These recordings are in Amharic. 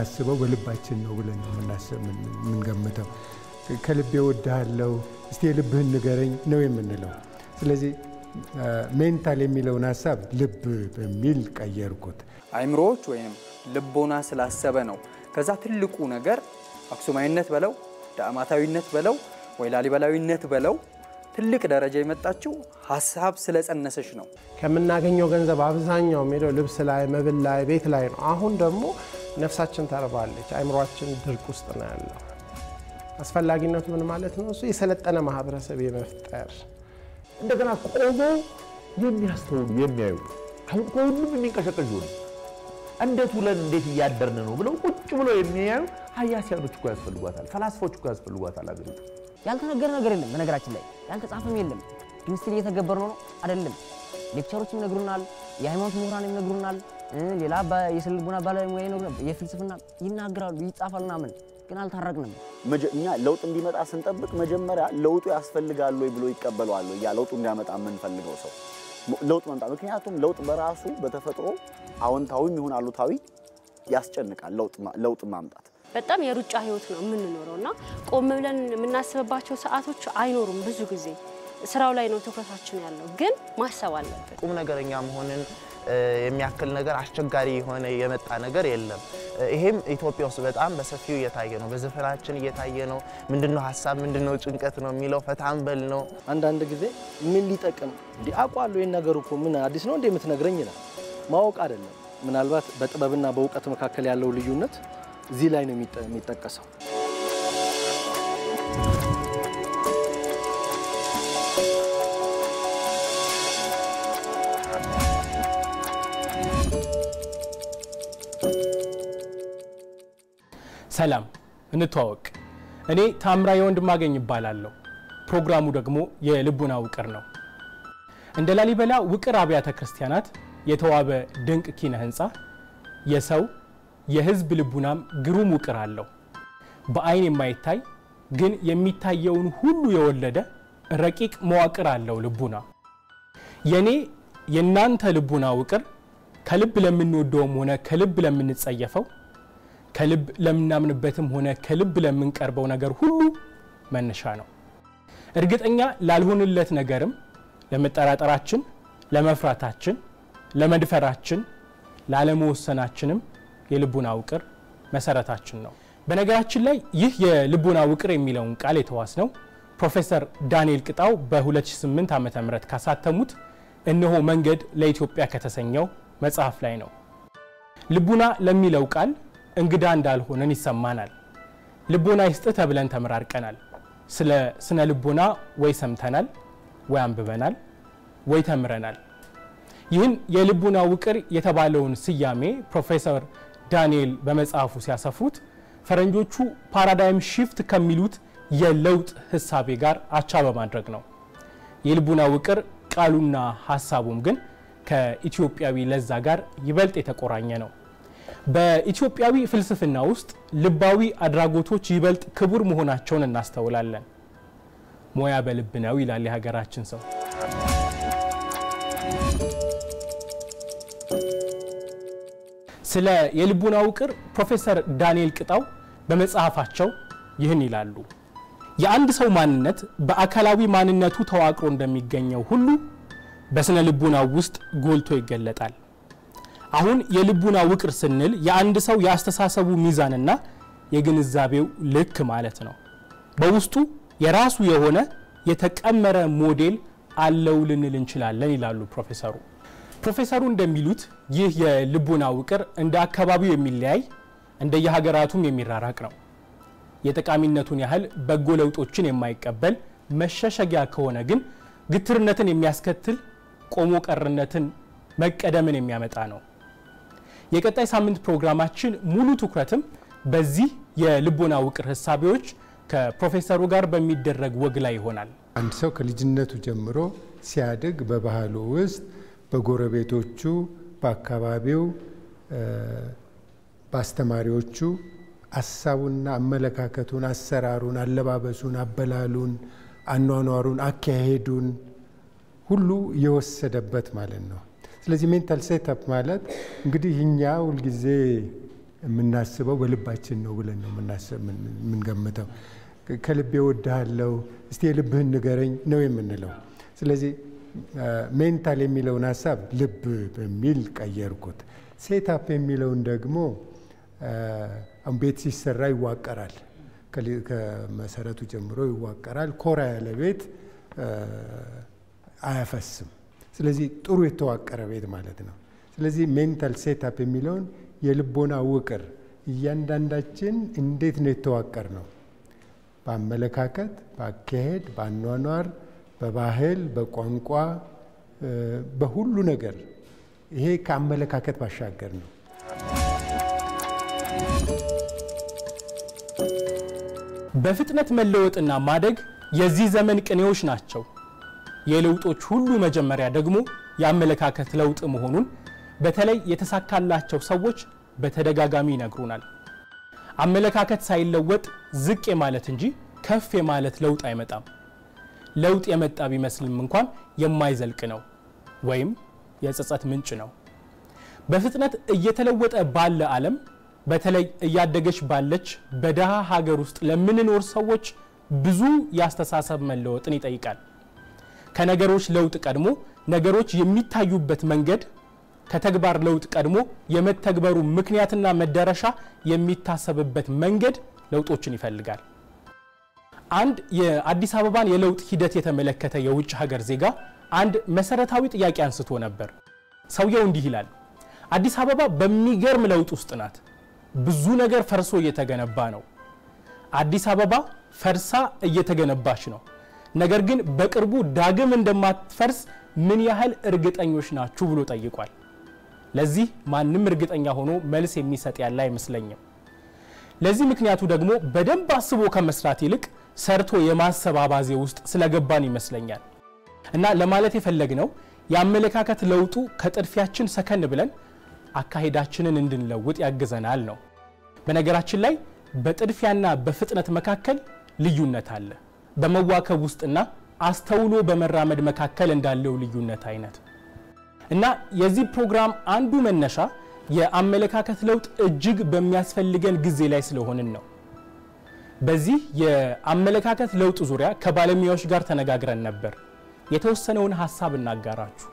የምናስበው በልባችን ነው ብለን ነው የምንገምተው። ከልቤ እወድሃለሁ እስቲ የልብህን ንገረኝ ነው የምንለው። ስለዚህ ሜንታል የሚለውን ሀሳብ ልብ በሚል ቀየርኩት። አይምሮዎች ወይም ልቦና ስላሰበ ነው። ከዛ ትልቁ ነገር አክሱማዊነት በለው ዳዕማታዊነት በለው ወይ ላሊበላዊነት በለው ትልቅ ደረጃ የመጣችው ሀሳብ ስለጸነሰች ነው። ከምናገኘው ገንዘብ አብዛኛው የሚሄደው ልብስ ላይ፣ መብል ላይ፣ ቤት ላይ ነው። አሁን ደግሞ ነፍሳችን ተርባለች፣ አይምሯችን ድርቅ ውስጥ ነው ያለው። አስፈላጊነቱ ምን ማለት ነው? እሱ የሰለጠነ ማህበረሰብ የመፍጠር እንደገና ቆሞ የሚያስተውሉ የሚያዩ አሁን ከሁሉም የሚንቀሸቀሹ ነው። እንዴት ውለን እንዴት እያደርን ነው ብለው ቁጭ ብለው የሚያዩ ሀያሲያኖች እኮ ያስፈልጓታል፣ ፈላስፎች እኮ ያስፈልጓታል አገሪቱ። ያልተነገረ ነገር የለም። በነገራችን ላይ ያልተጻፈም የለም። ግን ስቲል እየተገበር ነው አይደለም። ሌክቸሮችም ይነግሩናል፣ የሃይማኖት ምሁራን ይነግሩናል፣ ሌላ የስነ ልቦና ባለሙያ ይነግሩናል፣ የፍልስፍና ይናገራሉ፣ ይጻፋል ምናምን፣ ግን አልታረቅንም። እኛ ለውጥ እንዲመጣ ስንጠብቅ መጀመሪያ ለውጡ ያስፈልጋል ወይ ብሎ ይቀበለዋል ወይ ያ ለውጡ እንዲያመጣ የምንፈልገው ሰው ለውጥ መምጣት። ምክንያቱም ለውጥ በራሱ በተፈጥሮ አዎንታዊም ይሁን አሉታዊ ያስጨንቃል። ለውጥ ማምጣት በጣም የሩጫ ህይወት ነው የምንኖረው እና ቆም ብለን የምናስብባቸው ሰዓቶች አይኖሩም። ብዙ ጊዜ ስራው ላይ ነው ትኩረታችን ያለው፣ ግን ማሰብ አለብን። ቁም ነገረኛ መሆንን የሚያክል ነገር አስቸጋሪ የሆነ የመጣ ነገር የለም። ይሄም ኢትዮጵያ ውስጥ በጣም በሰፊው እየታየ ነው። በዘፈናችን እየታየ ነው። ምንድነው ሀሳብ፣ ምንድነው ጭንቀት ነው የሚለው ፈታንበል ነው። አንዳንድ ጊዜ ምን ሊጠቅም እንዲ አውቋለሁ ይህን ነገር እኮ ምን አዲስ ነው እንደ የምትነግረኝ ይላል። ማወቅ አይደለም። ምናልባት በጥበብና በእውቀት መካከል ያለው ልዩነት እዚህ ላይ ነው የሚጠቀሰው። ሰላም፣ እንተዋወቅ። እኔ ታምራዊ ወንድማገኝ ይባላለሁ። ፕሮግራሙ ደግሞ የልቡና ውቅር ነው። እንደ ላሊበላ ውቅር አብያተ ክርስቲያናት የተዋበ ድንቅ ኪነ ህንፃ የሰው የህዝብ ልቡናም ግሩም ውቅር አለው። በአይን የማይታይ ግን የሚታየውን ሁሉ የወለደ ረቂቅ መዋቅር አለው ልቡና። የኔ የእናንተ ልቡና ውቅር ከልብ ለምንወደውም ሆነ ከልብ ለምንጸየፈው ከልብ ለምናምንበትም ሆነ ከልብ ለምንቀርበው ነገር ሁሉ መነሻ ነው። እርግጠኛ ላልሆንለት ነገርም ለመጠራጠራችን፣ ለመፍራታችን፣ ለመድፈራችን፣ ላለመወሰናችንም የልቡና ውቅር መሰረታችን ነው። በነገራችን ላይ ይህ የልቡና ውቅር የሚለውን ቃል የተዋስነው ፕሮፌሰር ዳንኤል ቅጣው በ2008 ዓ ም ካሳተሙት እነሆ መንገድ ለኢትዮጵያ ከተሰኘው መጽሐፍ ላይ ነው። ልቡና ለሚለው ቃል እንግዳ እንዳልሆነን ይሰማናል። ልቦና ይስጥ ተብለን ተመራርቀናል። ስለ ስነ ልቦና ወይ ሰምተናል፣ ወይ አንብበናል፣ ወይ ተምረናል። ይህን የልቡና ውቅር የተባለውን ስያሜ ፕሮፌሰር ዳንኤል በመጽሐፉ ሲያሰፍሩት ፈረንጆቹ ፓራዳይም ሺፍት ከሚሉት የለውጥ ህሳቤ ጋር አቻ በማድረግ ነው። የልቡና ውቅር ቃሉና ሀሳቡም ግን ከኢትዮጵያዊ ለዛ ጋር ይበልጥ የተቆራኘ ነው። በኢትዮጵያዊ ፍልስፍና ውስጥ ልባዊ አድራጎቶች ይበልጥ ክቡር መሆናቸውን እናስተውላለን። ሞያ በልብ ነው ይላል የሀገራችን ሰው። ስለ የልቡና ውቅር ፕሮፌሰር ዳንኤል ቅጣው በመጽሐፋቸው ይህን ይላሉ። የአንድ ሰው ማንነት በአካላዊ ማንነቱ ተዋቅሮ እንደሚገኘው ሁሉ በስነ ልቡናው ውስጥ ጎልቶ ይገለጣል። አሁን የልቡና ውቅር ስንል የአንድ ሰው የአስተሳሰቡ ሚዛንና የግንዛቤው ልክ ማለት ነው። በውስጡ የራሱ የሆነ የተቀመረ ሞዴል አለው ልንል እንችላለን ይላሉ ፕሮፌሰሩ። ፕሮፌሰሩ እንደሚሉት ይህ የልቡና ውቅር እንደ አካባቢው የሚለያይ እንደየሀገራቱም የሚራራቅ ነው። የጠቃሚነቱን ያህል በጎ ለውጦችን የማይቀበል መሸሸጊያ ከሆነ ግን ግትርነትን የሚያስከትል ቆሞ ቀርነትን መቀደምን የሚያመጣ ነው። የቀጣይ ሳምንት ፕሮግራማችን ሙሉ ትኩረትም በዚህ የልቦና ውቅር ህሳቤዎች ከፕሮፌሰሩ ጋር በሚደረግ ወግ ላይ ይሆናል። አንድ ሰው ከልጅነቱ ጀምሮ ሲያድግ በባህሉ ውስጥ በጎረቤቶቹ፣ በአካባቢው፣ በአስተማሪዎቹ ሀሳቡና አመለካከቱን፣ አሰራሩን፣ አለባበሱን፣ አበላሉን፣ አኗኗሩን፣ አካሄዱን ሁሉ የወሰደበት ማለት ነው። ስለዚህ ሜንታል ሴታፕ ማለት እንግዲህ እኛ ሁልጊዜ የምናስበው በልባችን ነው ብለን ነው የምንገምተው። ከልቤ እወድሃለሁ እስቲ የልብህን ንገረኝ ነው የምንለው። ስለዚህ ሜንታል የሚለውን ሀሳብ ልብ በሚል ቀየርኩት። ሴታፕ የሚለውን ደግሞ ቤት ሲሰራ ይዋቀራል፣ ከመሰረቱ ጀምሮ ይዋቀራል። ኮራ ያለ ቤት አያፈስም። ስለዚህ ጥሩ የተዋቀረ ቤት ማለት ነው። ስለዚህ ሜንታል ሴታፕ የሚለውን የልቦና ውቅር እያንዳንዳችን እንዴት ነው የተዋቀር ነው በአመለካከት፣ በአካሄድ፣ በአኗኗር፣ በባህል፣ በቋንቋ፣ በሁሉ ነገር ይሄ ከአመለካከት ባሻገር ነው። በፍጥነት መለወጥና ማደግ የዚህ ዘመን ቅኔዎች ናቸው። የለውጦች ሁሉ መጀመሪያ ደግሞ የአመለካከት ለውጥ መሆኑን በተለይ የተሳካላቸው ሰዎች በተደጋጋሚ ይነግሩናል። አመለካከት ሳይለወጥ ዝቅ የማለት እንጂ ከፍ የማለት ለውጥ አይመጣም። ለውጥ የመጣ ቢመስልም እንኳን የማይዘልቅ ነው ወይም የጸጸት ምንጭ ነው። በፍጥነት እየተለወጠ ባለ ዓለም በተለይ እያደገች ባለች በደሃ ሀገር ውስጥ ለምንኖር ሰዎች ብዙ የአስተሳሰብ መለወጥን ይጠይቃል። ከነገሮች ለውጥ ቀድሞ ነገሮች የሚታዩበት መንገድ ከተግባር ለውጥ ቀድሞ የመተግበሩ ምክንያትና መዳረሻ የሚታሰብበት መንገድ ለውጦችን ይፈልጋል። አንድ የአዲስ አበባን የለውጥ ሂደት የተመለከተ የውጭ ሀገር ዜጋ አንድ መሰረታዊ ጥያቄ አንስቶ ነበር። ሰውየው እንዲህ ይላል፣ አዲስ አበባ በሚገርም ለውጥ ውስጥ ናት። ብዙ ነገር ፈርሶ እየተገነባ ነው። አዲስ አበባ ፈርሳ እየተገነባች ነው። ነገር ግን በቅርቡ ዳግም እንደማትፈርስ ምን ያህል እርግጠኞች ናችሁ ብሎ ጠይቋል። ለዚህ ማንም እርግጠኛ ሆኖ መልስ የሚሰጥ ያለ አይመስለኝም። ለዚህ ምክንያቱ ደግሞ በደንብ አስቦ ከመስራት ይልቅ ሰርቶ የማሰብ አባዜ ውስጥ ስለገባን ይመስለኛል። እና ለማለት የፈለግነው የአመለካከት ለውጡ ከጥድፊያችን ሰከን ብለን አካሄዳችንን እንድንለውጥ ያግዘናል ነው። በነገራችን ላይ በጥድፊያና በፍጥነት መካከል ልዩነት አለ። በመዋከብ ውስጥና አስተውሎ በመራመድ መካከል እንዳለው ልዩነት አይነት እና የዚህ ፕሮግራም አንዱ መነሻ የአመለካከት ለውጥ እጅግ በሚያስፈልገን ጊዜ ላይ ስለሆንን ነው። በዚህ የአመለካከት ለውጥ ዙሪያ ከባለሙያዎች ጋር ተነጋግረን ነበር። የተወሰነውን ሀሳብ እናጋራችሁ።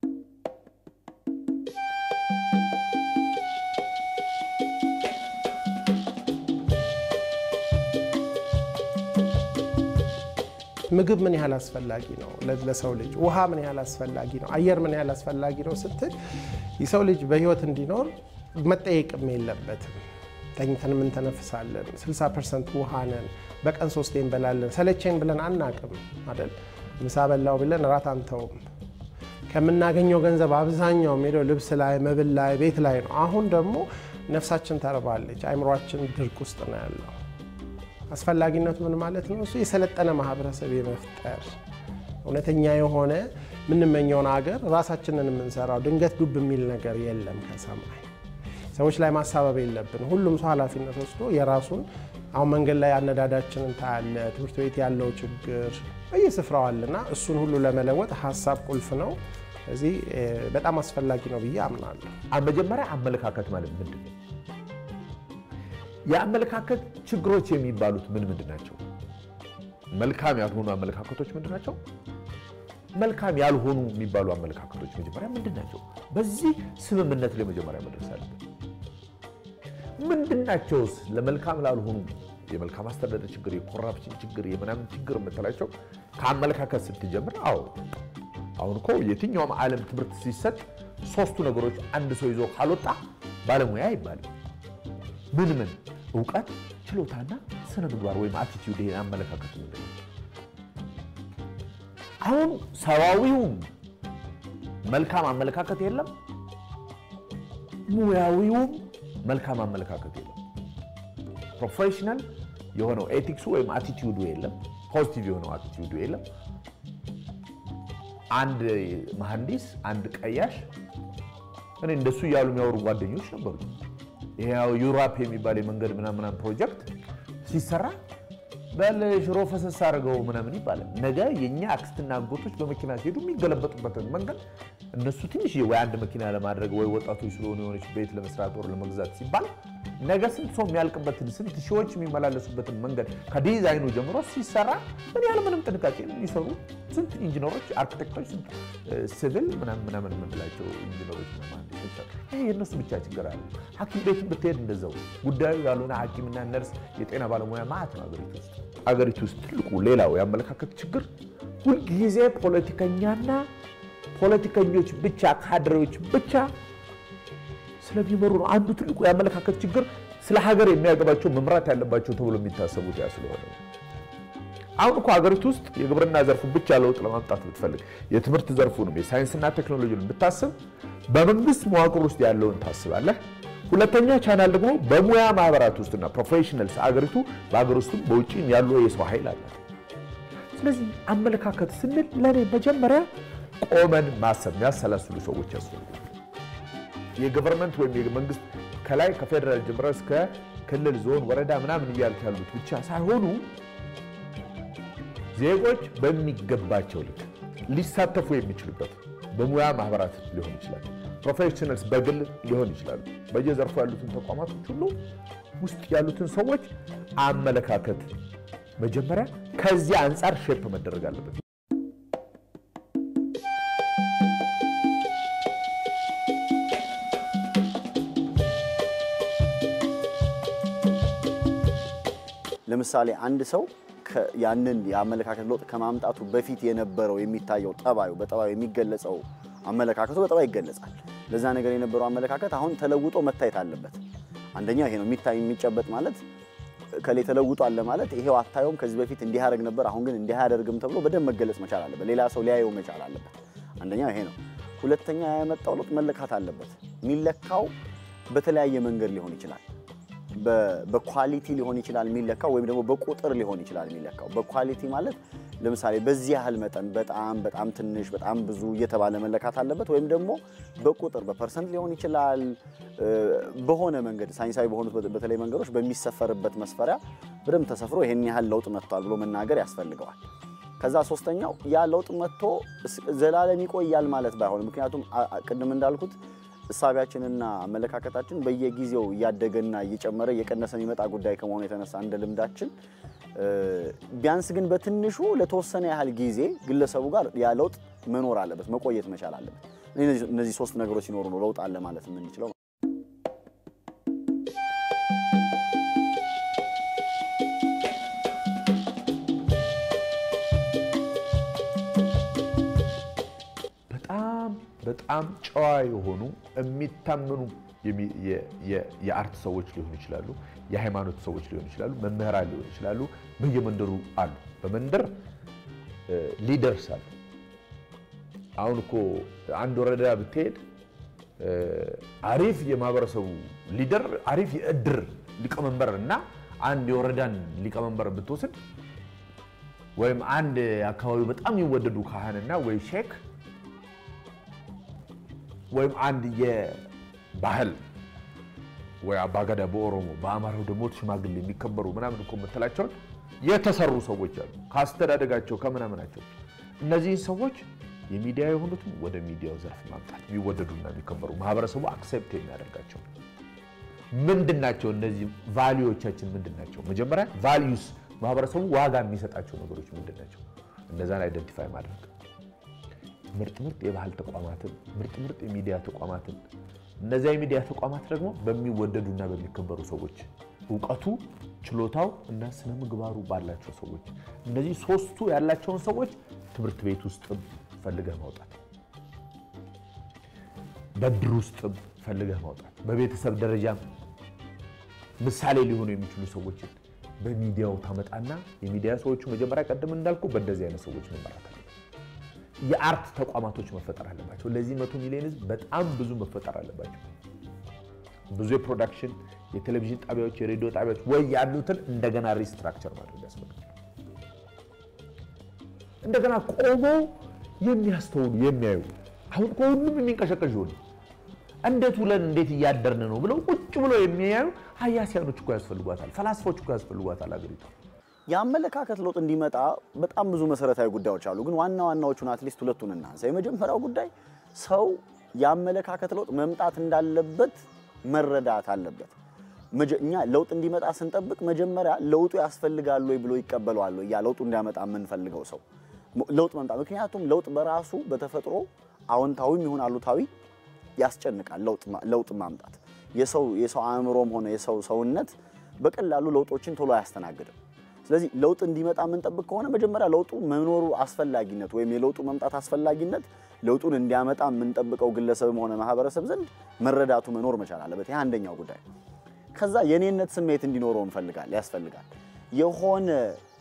ምግብ ምን ያህል አስፈላጊ ነው ለሰው ልጅ? ውሃ ምን ያህል አስፈላጊ ነው? አየር ምን ያህል አስፈላጊ ነው ስትል የሰው ልጅ በህይወት እንዲኖር መጠየቅም የለበትም። ተኝተን የምንተነፍሳለን። 60 ፐርሰንት ውሃ ነን። በቀን ሶስቴ እንበላለን። ሰለቸኝ ብለን አናቅም አይደል? ምሳ በላው ብለን እራት አንተውም። ከምናገኘው ገንዘብ አብዛኛው ሄደው ልብስ ላይ፣ መብል ላይ፣ ቤት ላይ ነው። አሁን ደግሞ ነፍሳችን ተርባለች። አይምሯችን ድርቅ ውስጥ ነው ያለው። አስፈላጊነቱ ምን ማለት ነው? እሱ የሰለጠነ ማህበረሰብ የመፍጠር እውነተኛ የሆነ የምንመኘውን ሀገር ራሳችንን የምንሰራው ድንገት ዱብ የሚል ነገር የለም ከሰማይ ሰዎች ላይ ማሳበብ የለብን። ሁሉም ሰው ኃላፊነት ወስዶ የራሱን አሁን መንገድ ላይ አነዳዳችንን ታያለ፣ ትምህርት ቤት ያለው ችግር በየስፍራው አለና እሱን ሁሉ ለመለወጥ ሀሳብ ቁልፍ ነው። ስለዚህ በጣም አስፈላጊ ነው ብዬ አምናለሁ። መጀመሪያ አመለካከት ማለት ምንድን ነው? የአመለካከት ችግሮች የሚባሉት ምን ምንድን ናቸው? መልካም ያልሆኑ አመለካከቶች ምንድን ናቸው? መልካም ያልሆኑ የሚባሉ አመለካከቶች መጀመሪያ ምንድን ናቸው? በዚህ ስምምነት ላይ መጀመሪያ መድረስ አለብን። ምንድን ናቸውስ ለመልካም ላልሆኑ የመልካም አስተዳደር ችግር፣ የኮራፕሽን ችግር፣ የምናምን ችግር የምትላቸው ከአመለካከት ስትጀምር፣ አዎ አሁን እኮ የትኛውም ዓለም ትምህርት ሲሰጥ ሶስቱ ነገሮች አንድ ሰው ይዞ ካልወጣ ባለሙያ አይባልም። ምን ምን? እውቀት፣ ችሎታና ስነ ምግባር ወይም አቲቲዩድ። ይሄን አመለካከት ምንድን ነው? አሁን ሰዋዊውም መልካም አመለካከት የለም፣ ሙያዊውም መልካም አመለካከት የለም። ፕሮፌሽናል የሆነው ኤቲክሱ ወይም አቲቲዩዱ የለም፣ ፖዚቲቭ የሆነው አቲቲዩዱ የለም። አንድ መሐንዲስ፣ አንድ ቀያሽ እኔ እንደሱ እያሉ የሚያወሩ ጓደኞች ነበሩ። ይሄ ዩራፕ የሚባል የመንገድ ምናምን ፕሮጀክት ሲሰራ በል ሽሮ ፈሰስ አድርገው ምናምን ይባላል። ነገ የእኛ አክስትና አጎቶች በመኪና ሲሄዱ የሚገለበጡበትን መንገድ እነሱ ትንሽ ወይ አንድ መኪና ለማድረግ ወይ ወጣቶች ስለሆኑ የሆነች ቤት ለመስራት ወር ለመግዛት ሲባል ነገ ስንት ሰው የሚያልቅበትን ስንት ሺዎች የሚመላለሱበትን መንገድ ከዲዛይኑ ጀምሮ ሲሰራ ምን ያህል ምንም ጥንቃቄ የሚሰሩ ስንት ኢንጂነሮች፣ አርኪቴክቶች፣ ስንት ሲቪል ምናምን ምናምን የምንላቸው ኢንጂነሮች መሀንዲሶች አሉ። ይሄ የእነሱ ብቻ ችግር አለ። ሐኪም ቤት ብትሄድ እንደዛው ጉዳዩ ያልሆነ ሐኪምና ነርስ፣ የጤና ባለሙያ ማለት ነው አገሪቱ ውስጥ አገሪቱ ውስጥ ትልቁ ሌላው የአመለካከት ችግር ሁልጊዜ ፖለቲከኛና ፖለቲከኞች ብቻ ካድሬዎች ብቻ ስለሚመሩ ነው። አንዱ ትልቁ የአመለካከት ችግር ስለ ሀገር የሚያገባቸው መምራት ያለባቸው ተብሎ የሚታሰቡት ያ ስለሆነ አሁን እኮ ሀገሪቱ ውስጥ የግብርና ዘርፉን ብቻ ለውጥ ለማምጣት ብትፈልግ የትምህርት ዘርፉንም የሳይንስና ቴክኖሎጂን ብታስብ በመንግስት መዋቅር ውስጥ ያለውን ታስባለህ። ሁለተኛ ቻናል ደግሞ በሙያ ማህበራት ውስጥና ፕሮፌሽናልስ አገሪቱ በሀገር ውስጥም በውጭም ያሉ የሰው ኃይል አላት። ስለዚህ አመለካከት ስንል ለእኔ መጀመሪያ ቆመን ማሰብ የሚያሰላስሉ ሰዎች ያስፈልጋል። የገቨርንመንት ወይም የመንግስት ከላይ ከፌዴራል ጀምረ እስከ ክልል፣ ዞን፣ ወረዳ ምናምን እያሉት ያሉት ብቻ ሳይሆኑ ዜጎች በሚገባቸው ልክ ሊሳተፉ የሚችሉበት በሙያ ማህበራት ሊሆን ይችላል፣ ፕሮፌሽናልስ በግል ሊሆን ይችላሉ። በየዘርፉ ያሉትን ተቋማቶች ሁሉ ውስጥ ያሉትን ሰዎች አመለካከት መጀመሪያ ከዚያ አንጻር ሼፕ መደረግ አለበት። ለምሳሌ አንድ ሰው ያንን የአመለካከት ለውጥ ከማምጣቱ በፊት የነበረው የሚታየው ጠባዩ በጠባዩ የሚገለጸው አመለካከቱ በጠባይ ይገለጻል። ለዛ ነገር የነበረው አመለካከት አሁን ተለውጦ መታየት አለበት። አንደኛ ይሄ ነው የሚታይ የሚጨበጥ ማለት ከላይ ተለውጧል ለማለት ይሄው አታየውም፣ ከዚህ በፊት እንዲህ ያደርግ ነበር፣ አሁን ግን እንዲህ አያደርግም ተብሎ በደንብ መገለጽ መቻል አለበት። ሌላ ሰው ሊያየው መቻል አለበት። አንደኛው ይሄ ነው። ሁለተኛ ያመጣው ለውጥ መለካት አለበት። የሚለካው በተለያየ መንገድ ሊሆን ይችላል። በኳሊቲ ሊሆን ይችላል የሚለካው ወይም ደግሞ በቁጥር ሊሆን ይችላል የሚለካው። በኳሊቲ ማለት ለምሳሌ በዚህ ያህል መጠን በጣም በጣም ትንሽ በጣም ብዙ እየተባለ መለካት አለበት። ወይም ደግሞ በቁጥር በፐርሰንት ሊሆን ይችላል። በሆነ መንገድ ሳይንሳዊ በሆኑት በተለይ መንገዶች በሚሰፈርበት መስፈሪያ በደንብ ተሰፍሮ ይሄን ያህል ለውጥ መጥቷል ብሎ መናገር ያስፈልገዋል። ከዛ ሶስተኛው ያ ለውጥ መጥቶ ዘላለም ይቆያል ማለት ባይሆን፣ ምክንያቱም ቅድም እንዳልኩት እሳቢያችንና አመለካከታችን በየጊዜው እያደገና እየጨመረ እየቀነሰ የሚመጣ ጉዳይ ከመሆኑ የተነሳ እንደ ልምዳችን ቢያንስ ግን በትንሹ ለተወሰነ ያህል ጊዜ ግለሰቡ ጋር ያ ለውጥ መኖር አለበት፣ መቆየት መቻል አለበት። እነዚህ ሶስት ነገሮች ሲኖሩ ነው ለውጥ አለ ማለት የምንችለው። በጣም በጣም ጨዋ የሆኑ የሚታመኑ የአርት ሰዎች ሊሆኑ ይችላሉ፣ የሃይማኖት ሰዎች ሊሆኑ ይችላሉ፣ መምህራን ሊሆኑ ይችላሉ። በየመንደሩ አሉ። በመንደር ሊደርስ አሉ። አሁን እኮ አንድ ወረዳ ብትሄድ አሪፍ የማህበረሰቡ ሊደር፣ አሪፍ የእድር ሊቀመንበር እና አንድ የወረዳን ሊቀመንበር ብትወስድ ወይም አንድ አካባቢው በጣም የሚወደዱ ካህንና ወይ ሼክ ወይም አንድ የባህል ወይ አባገዳ በኦሮሞ በአማራው ደግሞ ሽማግሌ የሚከበሩ ምናምን እኮ የምትላቸውን የተሰሩ ሰዎች አሉ። ከአስተዳደጋቸው ከምናምናቸው እነዚህን ሰዎች የሚዲያ የሆኑትም ወደ ሚዲያው ዘርፍ ማምጣት የሚወደዱና የሚከበሩ ማህበረሰቡ አክሴፕት የሚያደርጋቸው ምንድን ናቸው? እነዚህ ቫሊዎቻችን ምንድን ናቸው? መጀመሪያ ቫሊዩስ ማህበረሰቡ ዋጋ የሚሰጣቸው ነገሮች ምንድን ናቸው? እነዛን አይደንቲፋይ ማድረግ ምርጥ ምርጥ የባህል ተቋማትን ምርጥ ምርጥ የሚዲያ ተቋማትን እነዚያ የሚዲያ ተቋማት ደግሞ በሚወደዱና በሚከበሩ ሰዎች እውቀቱ፣ ችሎታው እና ስነ ምግባሩ ባላቸው ሰዎች እነዚህ ሶስቱ ያላቸውን ሰዎች ትምህርት ቤት ውስጥም ፈልገህ ማውጣት፣ በድር ውስጥም ፈልገህ ማውጣት፣ በቤተሰብ ደረጃም ምሳሌ ሊሆኑ የሚችሉ ሰዎችን በሚዲያው ታመጣና የሚዲያ ሰዎቹ መጀመሪያ ቀደም እንዳልኩ በእንደዚህ አይነት ሰዎች መመራት አለ። የአርት ተቋማቶች መፈጠር አለባቸው። ለዚህ መቶ ሚሊዮን ህዝብ በጣም ብዙ መፈጠር አለባቸው። ብዙ የፕሮዳክሽን የቴሌቪዥን ጣቢያዎች፣ የሬዲዮ ጣቢያዎች ወይ ያሉትን እንደገና ሪስትራክቸር ማድረግ ያስፈልጋል። እንደገና ቆመው የሚያስተውሉ የሚያዩ አሁን ከሁሉም የሚንቀሸቀሽ ሆኑ እንዴት ውለን እንዴት እያደርን ነው ብለው ቁጭ ብለው የሚያዩ ሀያሲያኖች እኮ ያስፈልጓታል፣ ፈላስፎች እኮ ያስፈልጓታል አገሪቷ። የአመለካከት ለውጥ እንዲመጣ በጣም ብዙ መሰረታዊ ጉዳዮች አሉ። ግን ዋና ዋናዎቹን አትሊስት ሁለቱን እናንሳ። የመጀመሪያው ጉዳይ ሰው የአመለካከት ለውጥ መምጣት እንዳለበት መረዳት አለበት። መጀ- እኛ ለውጥ እንዲመጣ ስንጠብቅ መጀመሪያ ለውጡ ያስፈልጋል ወይ ብሎ ይቀበለዋል ወይ ያ ለውጡ እንዲያመጣ የምንፈልገው ሰው ሞ- ለውጥ መምጣት ምክንያቱም ለውጥ በራሱ በተፈጥሮ አዎንታዊም ይሁን አሉታዊ ያስጨንቃል። ለውጥ ማ- ለውጥ ማምጣት የሰው የሰው አእምሮም ሆነ የሰው ሰውነት በቀላሉ ለውጦችን ቶሎ አያስተናግድም። ስለዚህ ለውጥ እንዲመጣ የምንጠብቅ ከሆነ መጀመሪያ ለውጡ መኖሩ አስፈላጊነት ወይም የለውጡ መምጣት አስፈላጊነት ለውጡን እንዲያመጣ የምንጠብቀው ግለሰብም ሆነ ማህበረሰብ ዘንድ መረዳቱ መኖር መቻል አለበት። ይህ አንደኛው ጉዳይ። ከዛ የኔነት ስሜት እንዲኖረው እንፈልጋል ያስፈልጋል። የሆነ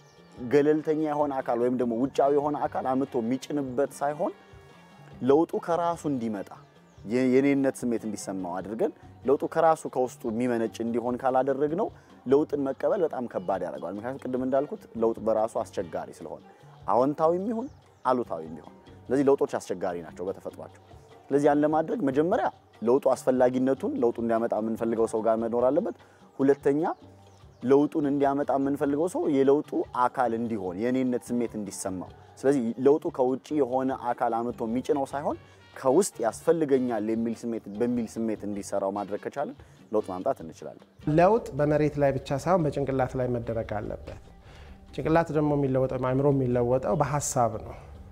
ገለልተኛ የሆነ አካል ወይም ደግሞ ውጫዊ የሆነ አካል አምጥቶ የሚጭንበት ሳይሆን ለውጡ ከራሱ እንዲመጣ የ- የኔነት ስሜት እንዲሰማው አድርገን ለውጡ ከራሱ ከውስጡ የሚመነጭ እንዲሆን ካላደረግነው ለውጥን መቀበል በጣም ከባድ ያደርገዋል። ምክንያቱም ቅድም እንዳልኩት ለውጥ በራሱ አስቸጋሪ ስለሆነ አዎንታዊም ይሁን አሉታዊም ይሁን ስለዚህ ለውጦች አስቸጋሪ ናቸው በተፈጥሯቸው። ስለዚህ ያን ለማድረግ መጀመሪያ ለውጡ አስፈላጊነቱን ለውጡ እንዲያመጣ የምንፈልገው ሰው ጋር መኖር አለበት። ሁለተኛ ለውጡን እንዲያመጣ የምንፈልገው ሰው የለውጡ አካል እንዲሆን የኔነት ስሜት እንዲሰማው። ስለዚህ ለውጡ ከውጭ የሆነ አካል አምጥቶ የሚጭነው ሳይሆን ከውስጥ ያስፈልገኛል የሚል ስሜት በሚል ስሜት እንዲሰራው ማድረግ ከቻለን ለውጥ ማምጣት እንችላለን። ለውጥ በመሬት ላይ ብቻ ሳይሆን በጭንቅላት ላይ መደረግ አለበት። ጭንቅላት ደግሞ የሚለወጠው አእምሮ የሚለወጠው በሀሳብ ነው።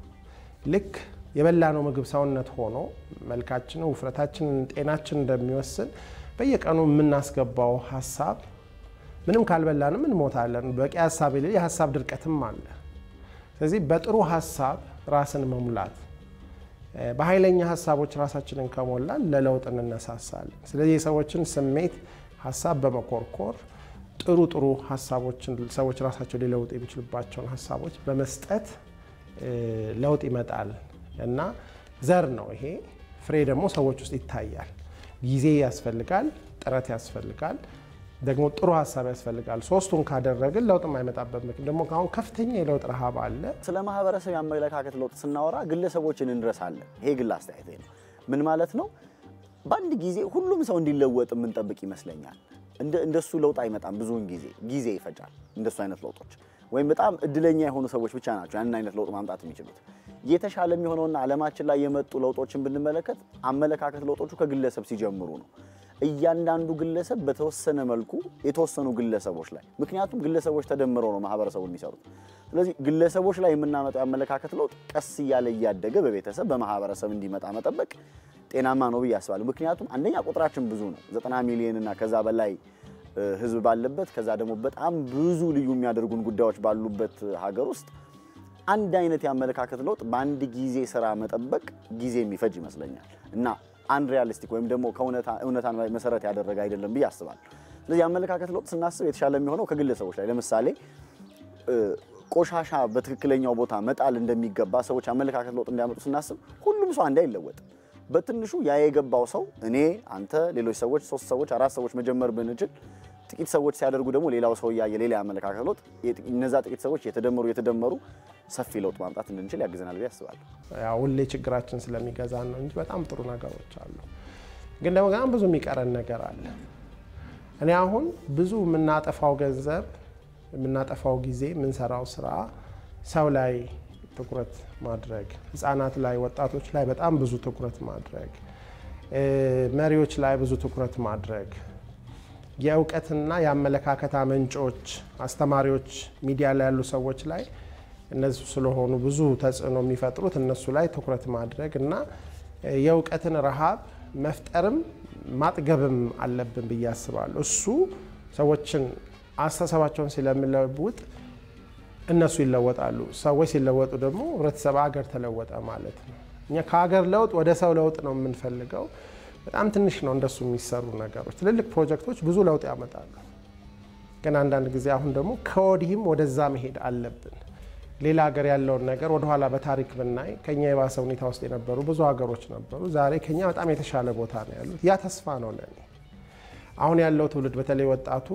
ልክ የበላነው ምግብ ሰውነት ሆኖ መልካችንን፣ ውፍረታችንን፣ ጤናችን እንደሚወስን በየቀኑ የምናስገባው ሀሳብ ምንም ካልበላንም እንሞታለን። በቂ ሀሳብ የሌለ የሀሳብ ድርቀትም አለ። ስለዚህ በጥሩ ሀሳብ ራስን መሙላት በኃይለኛ ሀሳቦች ራሳችንን ከሞላን ለለውጥ እንነሳሳለን። ስለዚህ የሰዎችን ስሜት ሀሳብ በመኮርኮር ጥሩ ጥሩ ሀሳቦችን ሰዎች ራሳቸው ሊለውጡ የሚችሉባቸውን ሀሳቦች በመስጠት ለውጥ ይመጣል እና ዘር ነው ይሄ። ፍሬ ደግሞ ሰዎች ውስጥ ይታያል። ጊዜ ያስፈልጋል፣ ጥረት ያስፈልጋል፣ ደግሞ ጥሩ ሀሳብ ያስፈልጋል። ሶስቱን ካደረግን ለውጥ የማይመጣበት ምክንያት ደግሞ አሁን ከፍተኛ የለውጥ ረሃብ አለ። ስለ ማህበረሰብ የአመለካከት ለውጥ ስናወራ ግለሰቦችን እንረሳለን። ይሄ ግል አስተያየት ነው። ምን ማለት ነው? በአንድ ጊዜ ሁሉም ሰው እንዲለወጥ የምንጠብቅ ይመስለኛል። እንደሱ ለውጥ አይመጣም። ብዙውን ጊዜ ጊዜ ይፈጃል። እንደሱ አይነት ለውጦች ወይም በጣም እድለኛ የሆኑ ሰዎች ብቻ ናቸው ያንን አይነት ለውጥ ማምጣት የሚችሉት። የተሻለ የሚሆነውና ዓለማችን ላይ የመጡ ለውጦችን ብንመለከት አመለካከት ለውጦቹ ከግለሰብ ሲጀምሩ ነው። እያንዳንዱ ግለሰብ በተወሰነ መልኩ የተወሰኑ ግለሰቦች ላይ ምክንያቱም ግለሰቦች ተደምረው ነው ማህበረሰቡ የሚሰሩት። ስለዚህ ግለሰቦች ላይ የምናመጣው የአመለካከት ለውጥ ቀስ እያለ እያደገ በቤተሰብ በማህበረሰብ እንዲመጣ መጠበቅ ጤናማ ነው ብዬ አስባለሁ። ምክንያቱም አንደኛ ቁጥራችን ብዙ ነው፣ ዘጠና ሚሊዮን እና ከዛ በላይ ህዝብ ባለበት ከዛ ደግሞ በጣም ብዙ ልዩ የሚያደርጉን ጉዳዮች ባሉበት ሀገር ውስጥ አንድ አይነት የአመለካከት ለውጥ በአንድ ጊዜ ስራ መጠበቅ ጊዜ የሚፈጅ ይመስለኛል እና አንሪያሊስቲክ ወይም ደግሞ ከእውነታን መሰረት ያደረገ አይደለም ብዬ አስባለሁ። ስለዚህ የአመለካከት ለውጥ ስናስብ የተሻለ የሚሆነው ከግለሰቦች ላይ ለምሳሌ ቆሻሻ በትክክለኛው ቦታ መጣል እንደሚገባ ሰዎች አመለካከት ለውጥ እንዲያመጡ ስናስብ ሁሉም ሰው አንድ አይለወጥ። በትንሹ ያ የገባው ሰው እኔ፣ አንተ፣ ሌሎች ሰዎች ሶስት ሰዎች አራት ሰዎች መጀመር ብንችል ጥቂት ሰዎች ሲያደርጉ ደግሞ ሌላው ሰው እያየ ሌላ የአመለካከት ለውጥ እነዛ ጥቂት ሰዎች የተደመሩ የተደመሩ ሰፊ ለውጥ ማምጣት እንድንችል ያግዘናል ብዬ አስባለሁ። ያው ሁሌ ችግራችን ስለሚገዛን ነው እንጂ በጣም ጥሩ ነገሮች አሉ። ግን ደግሞ በጣም ብዙ የሚቀረን ነገር አለ። እኔ አሁን ብዙ የምናጠፋው ገንዘብ፣ የምናጠፋው ጊዜ፣ የምንሰራው ስራ ሰው ላይ ትኩረት ማድረግ፣ ህጻናት ላይ፣ ወጣቶች ላይ በጣም ብዙ ትኩረት ማድረግ፣ መሪዎች ላይ ብዙ ትኩረት ማድረግ የእውቀትና የአመለካከት አመንጮች አስተማሪዎች፣ ሚዲያ ላይ ያሉ ሰዎች ላይ እነሱ ስለሆኑ ብዙ ተጽዕኖ የሚፈጥሩት እነሱ ላይ ትኩረት ማድረግ እና የእውቀትን ረሃብ መፍጠርም ማጥገብም አለብን ብዬ አስባለሁ። እሱ ሰዎችን አስተሳሰባቸውን ስለሚለውጥ እነሱ ይለወጣሉ። ሰዎች ሲለወጡ ደግሞ ህብረተሰብ፣ ሀገር ተለወጠ ማለት ነው። እኛ ከሀገር ለውጥ ወደ ሰው ለውጥ ነው የምንፈልገው። በጣም ትንሽ ነው እንደሱ የሚሰሩ ነገሮች። ትልልቅ ፕሮጀክቶች ብዙ ለውጥ ያመጣሉ። ግን አንዳንድ ጊዜ አሁን ደግሞ ከወዲህም ወደዛ መሄድ አለብን። ሌላ ሀገር ያለውን ነገር ወደኋላ በታሪክ ብናይ ከኛ የባሰ ሁኔታ ውስጥ የነበሩ ብዙ ሀገሮች ነበሩ። ዛሬ ከኛ በጣም የተሻለ ቦታ ነው ያሉት። ያ ተስፋ ነው ለኔ። አሁን ያለው ትውልድ በተለይ ወጣቱ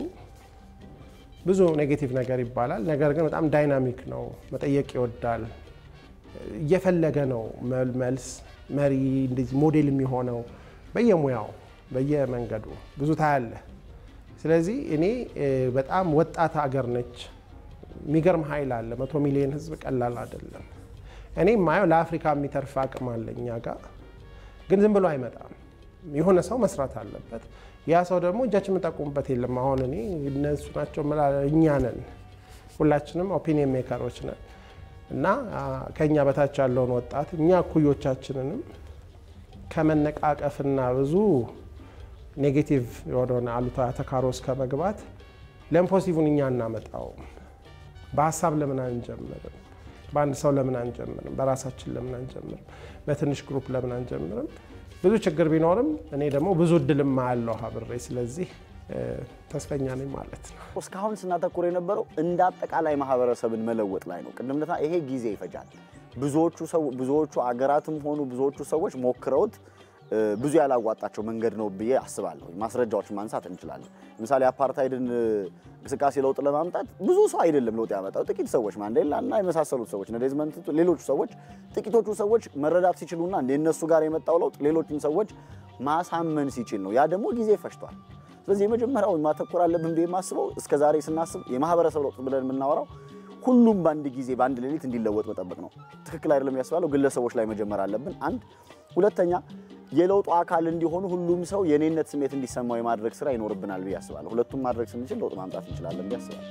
ብዙ ኔጌቲቭ ነገር ይባላል፣ ነገር ግን በጣም ዳይናሚክ ነው። መጠየቅ ይወዳል፣ እየፈለገ ነው መልስ መሪ እንደዚህ ሞዴል የሚሆነው በየሙያው በየመንገዱ ብዙ ታያለ። ስለዚህ እኔ በጣም ወጣት ሀገር ነች። የሚገርም ኃይል አለ። መቶ ሚሊዮን ህዝብ ቀላል አይደለም። እኔ የማየው ለአፍሪካ የሚተርፍ አቅም አለ እኛ ጋር፣ ግን ዝም ብሎ አይመጣም። የሆነ ሰው መስራት አለበት። ያ ሰው ደግሞ እጃችን የምንጠቁምበት የለም። አሁን እኔ እነሱ ናቸው ምላ እኛ ነን፣ ሁላችንም ኦፒኒየን ሜከሮች ነን እና ከእኛ በታች ያለውን ወጣት እኛ እኩዮቻችንንም ከመነቃቀፍና ብዙ ኔጌቲቭ የሆነውን አሉታዊ አተካሮ ውስጥ ከመግባት ለምፖሲቡን እኛ እናመጣውም። በሀሳብ ለምን አንጀምርም? በአንድ ሰው ለምን አንጀምርም? በራሳችን ለምን አንጀምርም? በትንሽ ግሩፕ ለምን አንጀምርም? ብዙ ችግር ቢኖርም እኔ ደግሞ ብዙ እድልም አያለሁ አብሬ። ስለዚህ ተስፈኛ ነኝ ማለት ነው። እስካሁን ስናተኩር የነበረው እንደ አጠቃላይ ማህበረሰብን መለወጥ ላይ ነው። ቅድም እንደታ ይሄ ጊዜ ይፈጃል። ብዙዎቹ ሰው ብዙዎቹ አገራትም ሆኑ ብዙዎቹ ሰዎች ሞክረውት ብዙ ያላዋጣቸው መንገድ ነው ብዬ አስባለሁ። ማስረጃዎችን ማንሳት እንችላለን። ለምሳሌ አፓርታይድን እንቅስቃሴ ለውጥ ለማምጣት ብዙ ሰው አይደለም ለውጥ ያመጣው፣ ጥቂት ሰዎች ማንዴላ እና የመሳሰሉት ሰዎች እነ ዴዝመንድ ቱቱ፣ ሌሎቹ ሰዎች ጥቂቶቹ ሰዎች መረዳት ሲችሉና የእነሱ ጋር የመጣው ለውጥ ሌሎችን ሰዎች ማሳመን ሲችል ነው። ያ ደግሞ ጊዜ ፈጅቷል። ስለዚህ የመጀመሪያው ማተኮር አለብን ብዬ የማስበው እስከ ዛሬ ስናስብ የማህበረሰብ ለውጥ ብለን የምናወራው ሁሉም በአንድ ጊዜ በአንድ ሌሊት እንዲለወጥ መጠበቅ ነው። ትክክል አይደለም ያስባለው። ግለሰቦች ላይ መጀመር አለብን። አንድ ሁለተኛ የለውጡ አካል እንዲሆኑ ሁሉም ሰው የኔነት ስሜት እንዲሰማው የማድረግ ስራ ይኖርብናል ብዬ አስባለሁ። ሁለቱም ማድረግ ስንችል ለውጥ ማምጣት እንችላለን ብዬ አስባለሁ።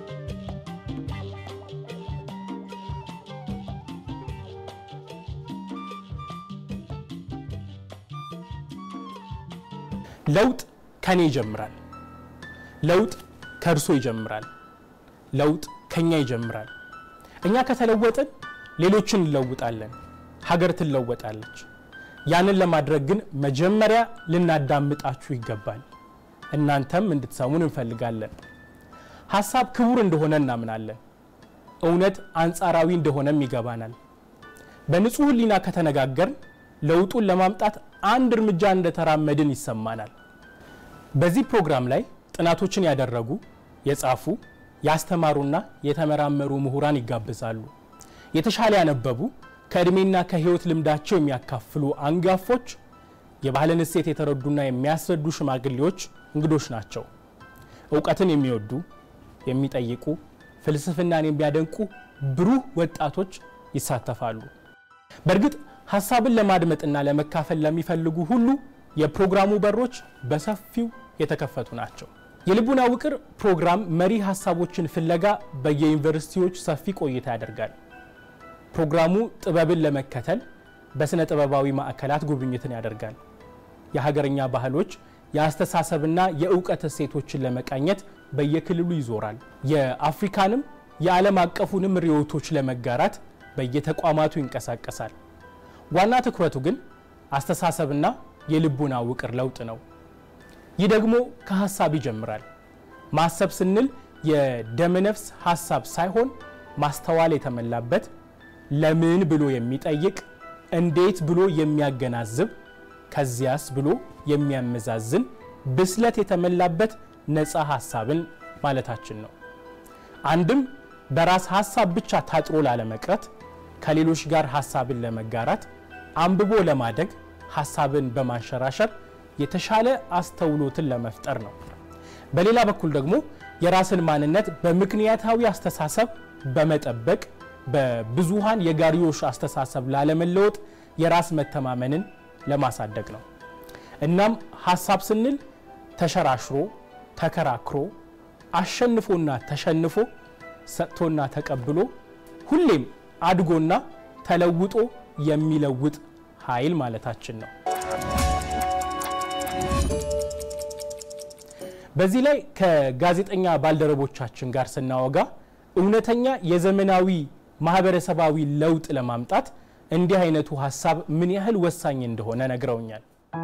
ለውጥ ከኔ ይጀምራል። ለውጥ ከእርሶ ይጀምራል። ለውጥ ከኛ ይጀምራል። እኛ ከተለወጥን ሌሎችን እንለውጣለን፣ ሀገር ትለወጣለች። ያንን ለማድረግ ግን መጀመሪያ ልናዳምጣችሁ ይገባል። እናንተም እንድትሰሙን እንፈልጋለን። ሀሳብ ክቡር እንደሆነ እናምናለን። እውነት አንጻራዊ እንደሆነም ይገባናል። በንጹህ ሕሊና ከተነጋገርን ለውጡን ለማምጣት አንድ እርምጃ እንደተራመድን ይሰማናል። በዚህ ፕሮግራም ላይ ጥናቶችን ያደረጉ፣ የጻፉ፣ ያስተማሩና የተመራመሩ ምሁራን ይጋብዛሉ። የተሻለ ያነበቡ ከዕድሜና ከህይወት ልምዳቸው የሚያካፍሉ አንጋፎች፣ የባህልን እሴት የተረዱና የሚያስረዱ ሽማግሌዎች እንግዶች ናቸው። እውቀትን የሚወዱ የሚጠይቁ፣ ፍልስፍናን የሚያደንቁ ብሩህ ወጣቶች ይሳተፋሉ። በእርግጥ ሀሳብን ለማድመጥና ለመካፈል ለሚፈልጉ ሁሉ የፕሮግራሙ በሮች በሰፊው የተከፈቱ ናቸው። የልቡና ውቅር ፕሮግራም መሪ ሀሳቦችን ፍለጋ በየዩኒቨርሲቲዎች ሰፊ ቆይታ ያደርጋል። ፕሮግራሙ ጥበብን ለመከተል በሥነ ጥበባዊ ማዕከላት ጉብኝትን ያደርጋል። የሀገርኛ ባህሎች የአስተሳሰብና የእውቀት እሴቶችን ለመቃኘት በየክልሉ ይዞራል። የአፍሪካንም የዓለም አቀፉንም ርዕዮቶች ለመጋራት በየተቋማቱ ይንቀሳቀሳል። ዋና ትኩረቱ ግን አስተሳሰብና የልቡና ውቅር ለውጥ ነው። ይህ ደግሞ ከሀሳብ ይጀምራል። ማሰብ ስንል የደመነፍስ ሀሳብ ሳይሆን ማስተዋል የተሞላበት ለምን ብሎ የሚጠይቅ እንዴት ብሎ የሚያገናዝብ ከዚያስ ብሎ የሚያመዛዝን ብስለት የተሞላበት ነፃ ሀሳብን ማለታችን ነው። አንድም በራስ ሀሳብ ብቻ ታጥሮ ላለመቅረት፣ ከሌሎች ጋር ሀሳብን ለመጋራት፣ አንብቦ ለማደግ፣ ሀሳብን በማንሸራሸር የተሻለ አስተውሎትን ለመፍጠር ነው። በሌላ በኩል ደግሞ የራስን ማንነት በምክንያታዊ አስተሳሰብ በመጠበቅ በብዙሃን የጋሪዮሽ አስተሳሰብ ላለመለወጥ የራስ መተማመንን ለማሳደግ ነው። እናም ሀሳብ ስንል ተሸራሽሮ፣ ተከራክሮ፣ አሸንፎና ተሸንፎ፣ ሰጥቶና ተቀብሎ ሁሌም አድጎና ተለውጦ የሚለውጥ ኃይል ማለታችን ነው። በዚህ ላይ ከጋዜጠኛ ባልደረቦቻችን ጋር ስናወጋ እውነተኛ የዘመናዊ ማህበረሰባዊ ለውጥ ለማምጣት እንዲህ አይነቱ ሀሳብ ምን ያህል ወሳኝ እንደሆነ ነግረውኛል።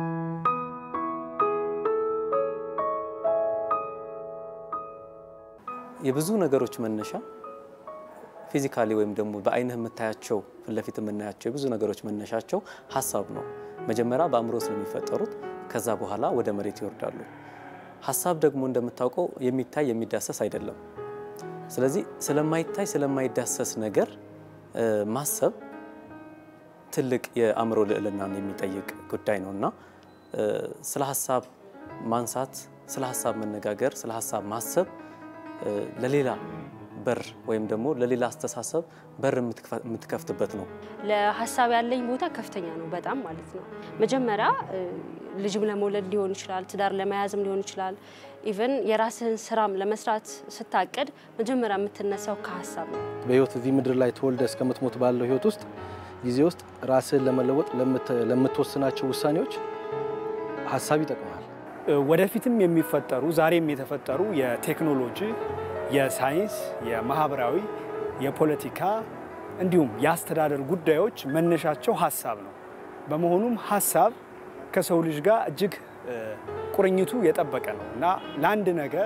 የብዙ ነገሮች መነሻ ፊዚካሊ ወይም ደግሞ በአይንህ የምታያቸው ፊት ለፊት የምናያቸው የብዙ ነገሮች መነሻቸው ሀሳብ ነው። መጀመሪያ በአእምሮ ስለሚፈጠሩት ከዛ በኋላ ወደ መሬት ይወርዳሉ። ሀሳብ ደግሞ እንደምታውቀው የሚታይ የሚዳሰስ አይደለም። ስለዚህ ስለማይታይ ስለማይዳሰስ ነገር ማሰብ ትልቅ የአእምሮ ልዕልናን የሚጠይቅ ጉዳይ ነው እና ስለ ሀሳብ ማንሳት፣ ስለ ሀሳብ መነጋገር፣ ስለ ሀሳብ ማሰብ ለሌላ በር ወይም ደግሞ ለሌላ አስተሳሰብ በር የምትከፍትበት ነው። ለሀሳብ ያለኝ ቦታ ከፍተኛ ነው፣ በጣም ማለት ነው። መጀመሪያ ልጅም ለመውለድ ሊሆን ይችላል፣ ትዳር ለመያዝም ሊሆን ይችላል። ኢቨን የራስህን ስራም ለመስራት ስታቅድ መጀመሪያ የምትነሳው ከሀሳብ ነው። በህይወት እዚህ ምድር ላይ ተወልደ እስከምትሞት ባለው ህይወት ውስጥ ጊዜ ውስጥ ራስህን ለመለወጥ ለምትወስናቸው ውሳኔዎች ሀሳብ ይጠቅማል። ወደፊትም የሚፈጠሩ ዛሬም የተፈጠሩ የቴክኖሎጂ፣ የሳይንስ፣ የማህበራዊ፣ የፖለቲካ እንዲሁም የአስተዳደር ጉዳዮች መነሻቸው ሀሳብ ነው። በመሆኑም ሀሳብ ከሰው ልጅ ጋር እጅግ ቁርኝቱ የጠበቀ ነው እና ለአንድ ነገር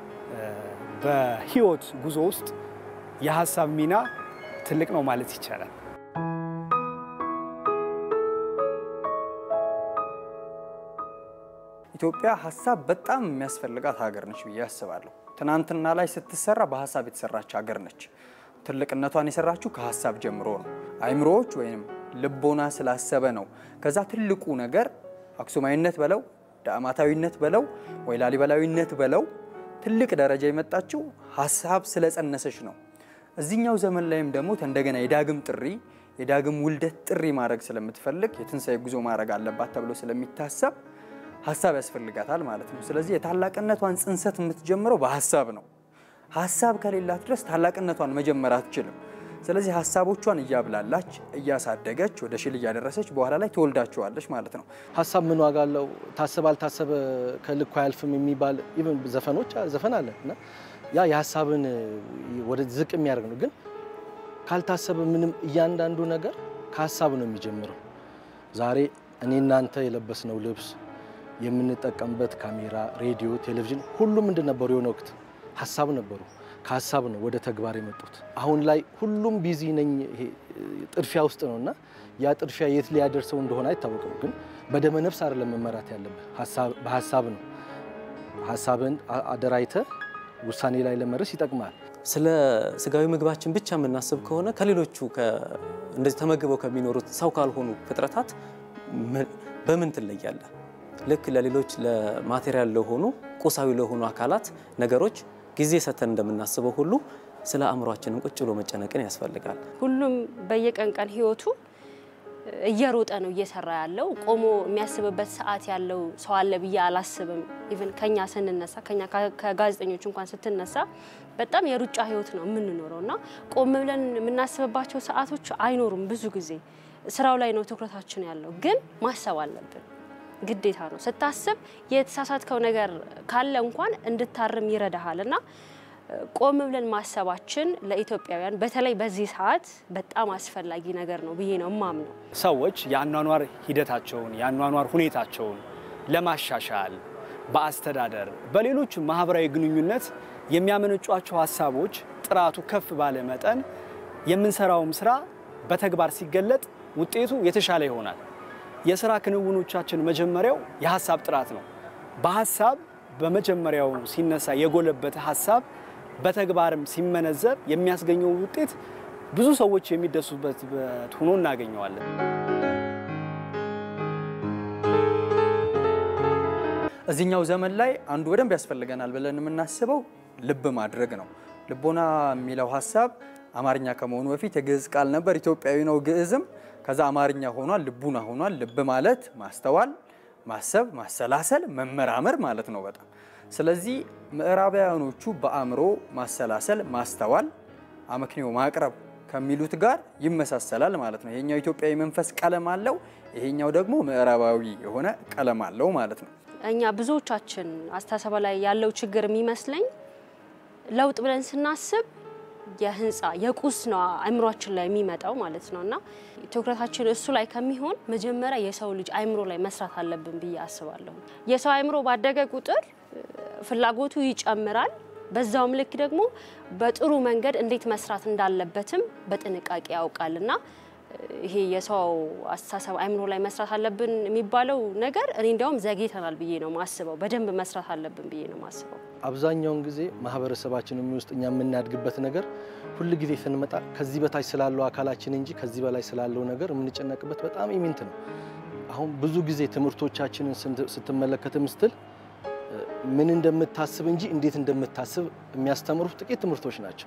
በህይወት ጉዞ ውስጥ የሀሳብ ሚና ትልቅ ነው ማለት ይቻላል። ኢትዮጵያ ሀሳብ በጣም የሚያስፈልጋት ሀገር ነች ብዬ አስባለሁ። ትናንትና ላይ ስትሰራ በሀሳብ የተሰራች ሀገር ነች። ትልቅነቷን የሰራችው ከሀሳብ ጀምሮ ነው። አይምሮዎች ወይም ልቦና ስላሰበ ነው። ከዛ ትልቁ ነገር አክሱማዊነት በለው ዳዕማታዊነት በለው ወይ ላሊበላዊነት በለው ትልቅ ደረጃ የመጣችው ሀሳብ ስለጸነሰች ነው። እዚህኛው ዘመን ላይም ደግሞ እንደገና የዳግም ጥሪ የዳግም ውልደት ጥሪ ማድረግ ስለምትፈልግ የትንሣኤ ጉዞ ማድረግ አለባት ተብሎ ስለሚታሰብ ሀሳብ ያስፈልጋታል ማለት ነው። ስለዚህ የታላቅነቷን ጽንሰት የምትጀምረው በሀሳብ ነው። ሀሳብ ከሌላት ድረስ ታላቅነቷን መጀመር አትችልም። ስለዚህ ሀሳቦቿን እያብላላች እያሳደገች ወደ ሽል እያደረሰች በኋላ ላይ ትወልዳቸዋለች ማለት ነው። ሀሳብ ምን ዋጋ አለው? ታሰበ አልታሰበ ከልኩ አያልፍም የሚባል ኢቨን ዘፈኖች ዘፈን አለ እና ያ የሀሳብን ወደ ዝቅ የሚያደርግ ነው። ግን ካልታሰበ ምንም እያንዳንዱ ነገር ከሀሳብ ነው የሚጀምረው። ዛሬ እኔ እናንተ የለበስነው ልብስ፣ የምንጠቀምበት ካሜራ፣ ሬዲዮ፣ ቴሌቪዥን ሁሉም ምንድን ነበሩ? የሆነ ወቅት ሀሳብ ነበሩ። ከሀሳብ ነው ወደ ተግባር የመጡት። አሁን ላይ ሁሉም ቢዚ ነኝ ይሄ ጥድፊያ ውስጥ ነው እና ያ ጥድፊያ የት ሊያደርሰው እንደሆነ አይታወቅም። ግን በደመ ነፍስ አይደለም መመራት ያለብህ፣ በሀሳብ ነው። ሀሳብን አደራይተ ውሳኔ ላይ ለመድረስ ይጠቅማል። ስለ ስጋዊ ምግባችን ብቻ የምናስብ ከሆነ ከሌሎቹ እንደዚህ ተመግበው ከሚኖሩት ሰው ካልሆኑ ፍጥረታት በምን ትለያለህ? ልክ ለሌሎች ለማቴሪያል ለሆኑ ቁሳዊ ለሆኑ አካላት ነገሮች ጊዜ ሰተን እንደምናስበው ሁሉ ስለ አእምሯችንን ቁጭ ብሎ መጨነቅን ያስፈልጋል። ሁሉም በየቀን ቀን ህይወቱ እየሮጠ ነው እየሰራ ያለው። ቆሞ የሚያስብበት ሰዓት ያለው ሰው አለ ብዬ አላስብም። ኢቨን ከኛ ስንነሳ ከኛ ከጋዜጠኞች እንኳን ስትነሳ በጣም የሩጫ ህይወት ነው የምንኖረው እና ቆም ብለን የምናስብባቸው ሰዓቶች አይኖሩም። ብዙ ጊዜ ስራው ላይ ነው ትኩረታችን ያለው። ግን ማሰብ አለብን ግዴታ ነው። ስታስብ የተሳሳትከው ነገር ካለ እንኳን እንድታርም ይረዳሃል እና ቆም ብለን ማሰባችን ለኢትዮጵያውያን በተለይ በዚህ ሰዓት በጣም አስፈላጊ ነገር ነው ብዬ ነው እማምነው። ሰዎች የአኗኗር ሂደታቸውን የአኗኗር ሁኔታቸውን ለማሻሻል በአስተዳደር፣ በሌሎች ማህበራዊ ግንኙነት የሚያመነጯቸው ሀሳቦች ጥራቱ ከፍ ባለ መጠን የምንሰራውም ስራ በተግባር ሲገለጥ ውጤቱ የተሻለ ይሆናል። የስራ ክንውኖቻችን መጀመሪያው የሀሳብ ጥራት ነው። በሀሳብ በመጀመሪያው ሲነሳ የጎለበተ ሀሳብ በተግባርም ሲመነዘብ የሚያስገኘው ውጤት ብዙ ሰዎች የሚደሱበት ሆኖ እናገኘዋለን። እዚህኛው ዘመን ላይ አንዱ በደንብ ያስፈልገናል ብለን የምናስበው ልብ ማድረግ ነው። ልቦና የሚለው ሀሳብ አማርኛ ከመሆኑ በፊት የግዕዝ ቃል ነበር። ኢትዮጵያዊ ነው ግዕዝም። ከዛ አማርኛ ሆኗል፣ ልቡና ሆኗል። ልብ ማለት ማስተዋል፣ ማሰብ፣ ማሰላሰል፣ መመራመር ማለት ነው በጣም ስለዚህ ምዕራባውያኖቹ በአእምሮ ማሰላሰል፣ ማስተዋል፣ አመክንዮ ማቅረብ ከሚሉት ጋር ይመሳሰላል ማለት ነው። ይሄኛው ኢትዮጵያዊ መንፈስ ቀለም አለው፣ ይሄኛው ደግሞ ምዕራባዊ የሆነ ቀለም አለው ማለት ነው። እኛ ብዙዎቻችን አስተሳሰብ ላይ ያለው ችግር የሚመስለኝ ለውጥ ብለን ስናስብ የህንፃ የቁስ ነው አእምሯችን ላይ የሚመጣው ማለት ነው። እና ትኩረታችን እሱ ላይ ከሚሆን መጀመሪያ የሰው ልጅ አእምሮ ላይ መስራት አለብን ብዬ አስባለሁ። የሰው አእምሮ ባደገ ቁጥር ፍላጎቱ ይጨምራል። በዛውም ልክ ደግሞ በጥሩ መንገድ እንዴት መስራት እንዳለበትም በጥንቃቄ ያውቃል እና ይሄ የሰው አስተሳሰብ አእምሮ ላይ መስራት አለብን የሚባለው ነገር እኔ እንዲያውም ዘግይተናል ብዬ ነው ማስበው። በደንብ መስራት አለብን ብዬ ነው ማስበው። አብዛኛውን ጊዜ ማህበረሰባችን ውስጥ እኛ የምናድግበት ነገር ሁል ጊዜ ስንመጣ ከዚህ በታች ስላለው አካላችን እንጂ ከዚህ በላይ ስላለው ነገር የምንጨነቅበት በጣም ኢሚንት ነው። አሁን ብዙ ጊዜ ትምህርቶቻችንን ስትመለከትም ስትል ምን እንደምታስብ እንጂ እንዴት እንደምታስብ የሚያስተምሩ ጥቂት ትምህርቶች ናቸው።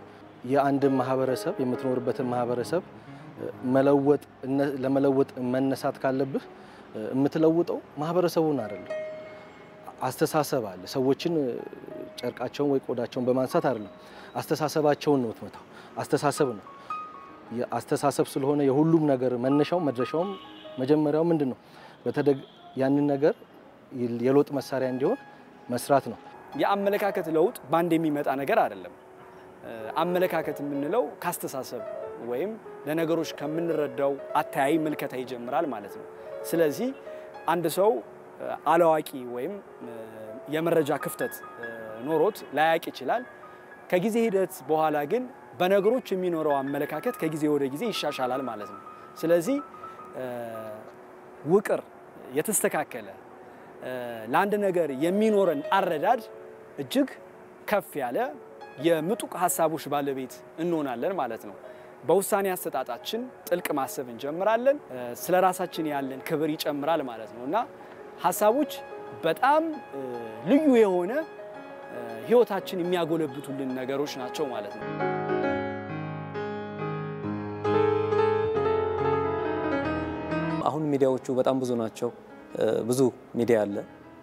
የአንድን ማህበረሰብ የምትኖርበትን ማህበረሰብ መለወጥ ለመለወጥ መነሳት ካለብህ የምትለውጠው ማህበረሰቡን አይደለም፣ አስተሳሰብ አለ። ሰዎችን ጨርቃቸውን ወይ ቆዳቸውን በማንሳት አይደለም፣ አስተሳሰባቸውን ነው የምትመታው። አስተሳሰብ ነው። አስተሳሰብ ስለሆነ የሁሉም ነገር መነሻው መድረሻውም መጀመሪያው ምንድን ነው? በተደግ ያንን ነገር የለውጥ መሳሪያ እንዲሆን መስራት ነው። የአመለካከት ለውጥ በአንድ የሚመጣ ነገር አይደለም። አመለካከት የምንለው ከአስተሳሰብ ወይም ለነገሮች ከምንረዳው አተያይ ምልከታ ይጀምራል ማለት ነው። ስለዚህ አንድ ሰው አላዋቂ ወይም የመረጃ ክፍተት ኖሮት ላያቅ ይችላል። ከጊዜ ሂደት በኋላ ግን በነገሮች የሚኖረው አመለካከት ከጊዜ ወደ ጊዜ ይሻሻላል ማለት ነው። ስለዚህ ውቅር የተስተካከለ ለአንድ ነገር የሚኖረን አረዳድ እጅግ ከፍ ያለ የምጡቅ ሀሳቦች ባለቤት እንሆናለን ማለት ነው። በውሳኔ አሰጣጣችን ጥልቅ ማሰብ እንጀምራለን። ስለ ራሳችን ያለን ክብር ይጨምራል ማለት ነው እና ሀሳቦች በጣም ልዩ የሆነ ህይወታችን የሚያጎለብቱልን ነገሮች ናቸው ማለት ነው። አሁን ሚዲያዎቹ በጣም ብዙ ናቸው። ብዙ ሚዲያ አለ፣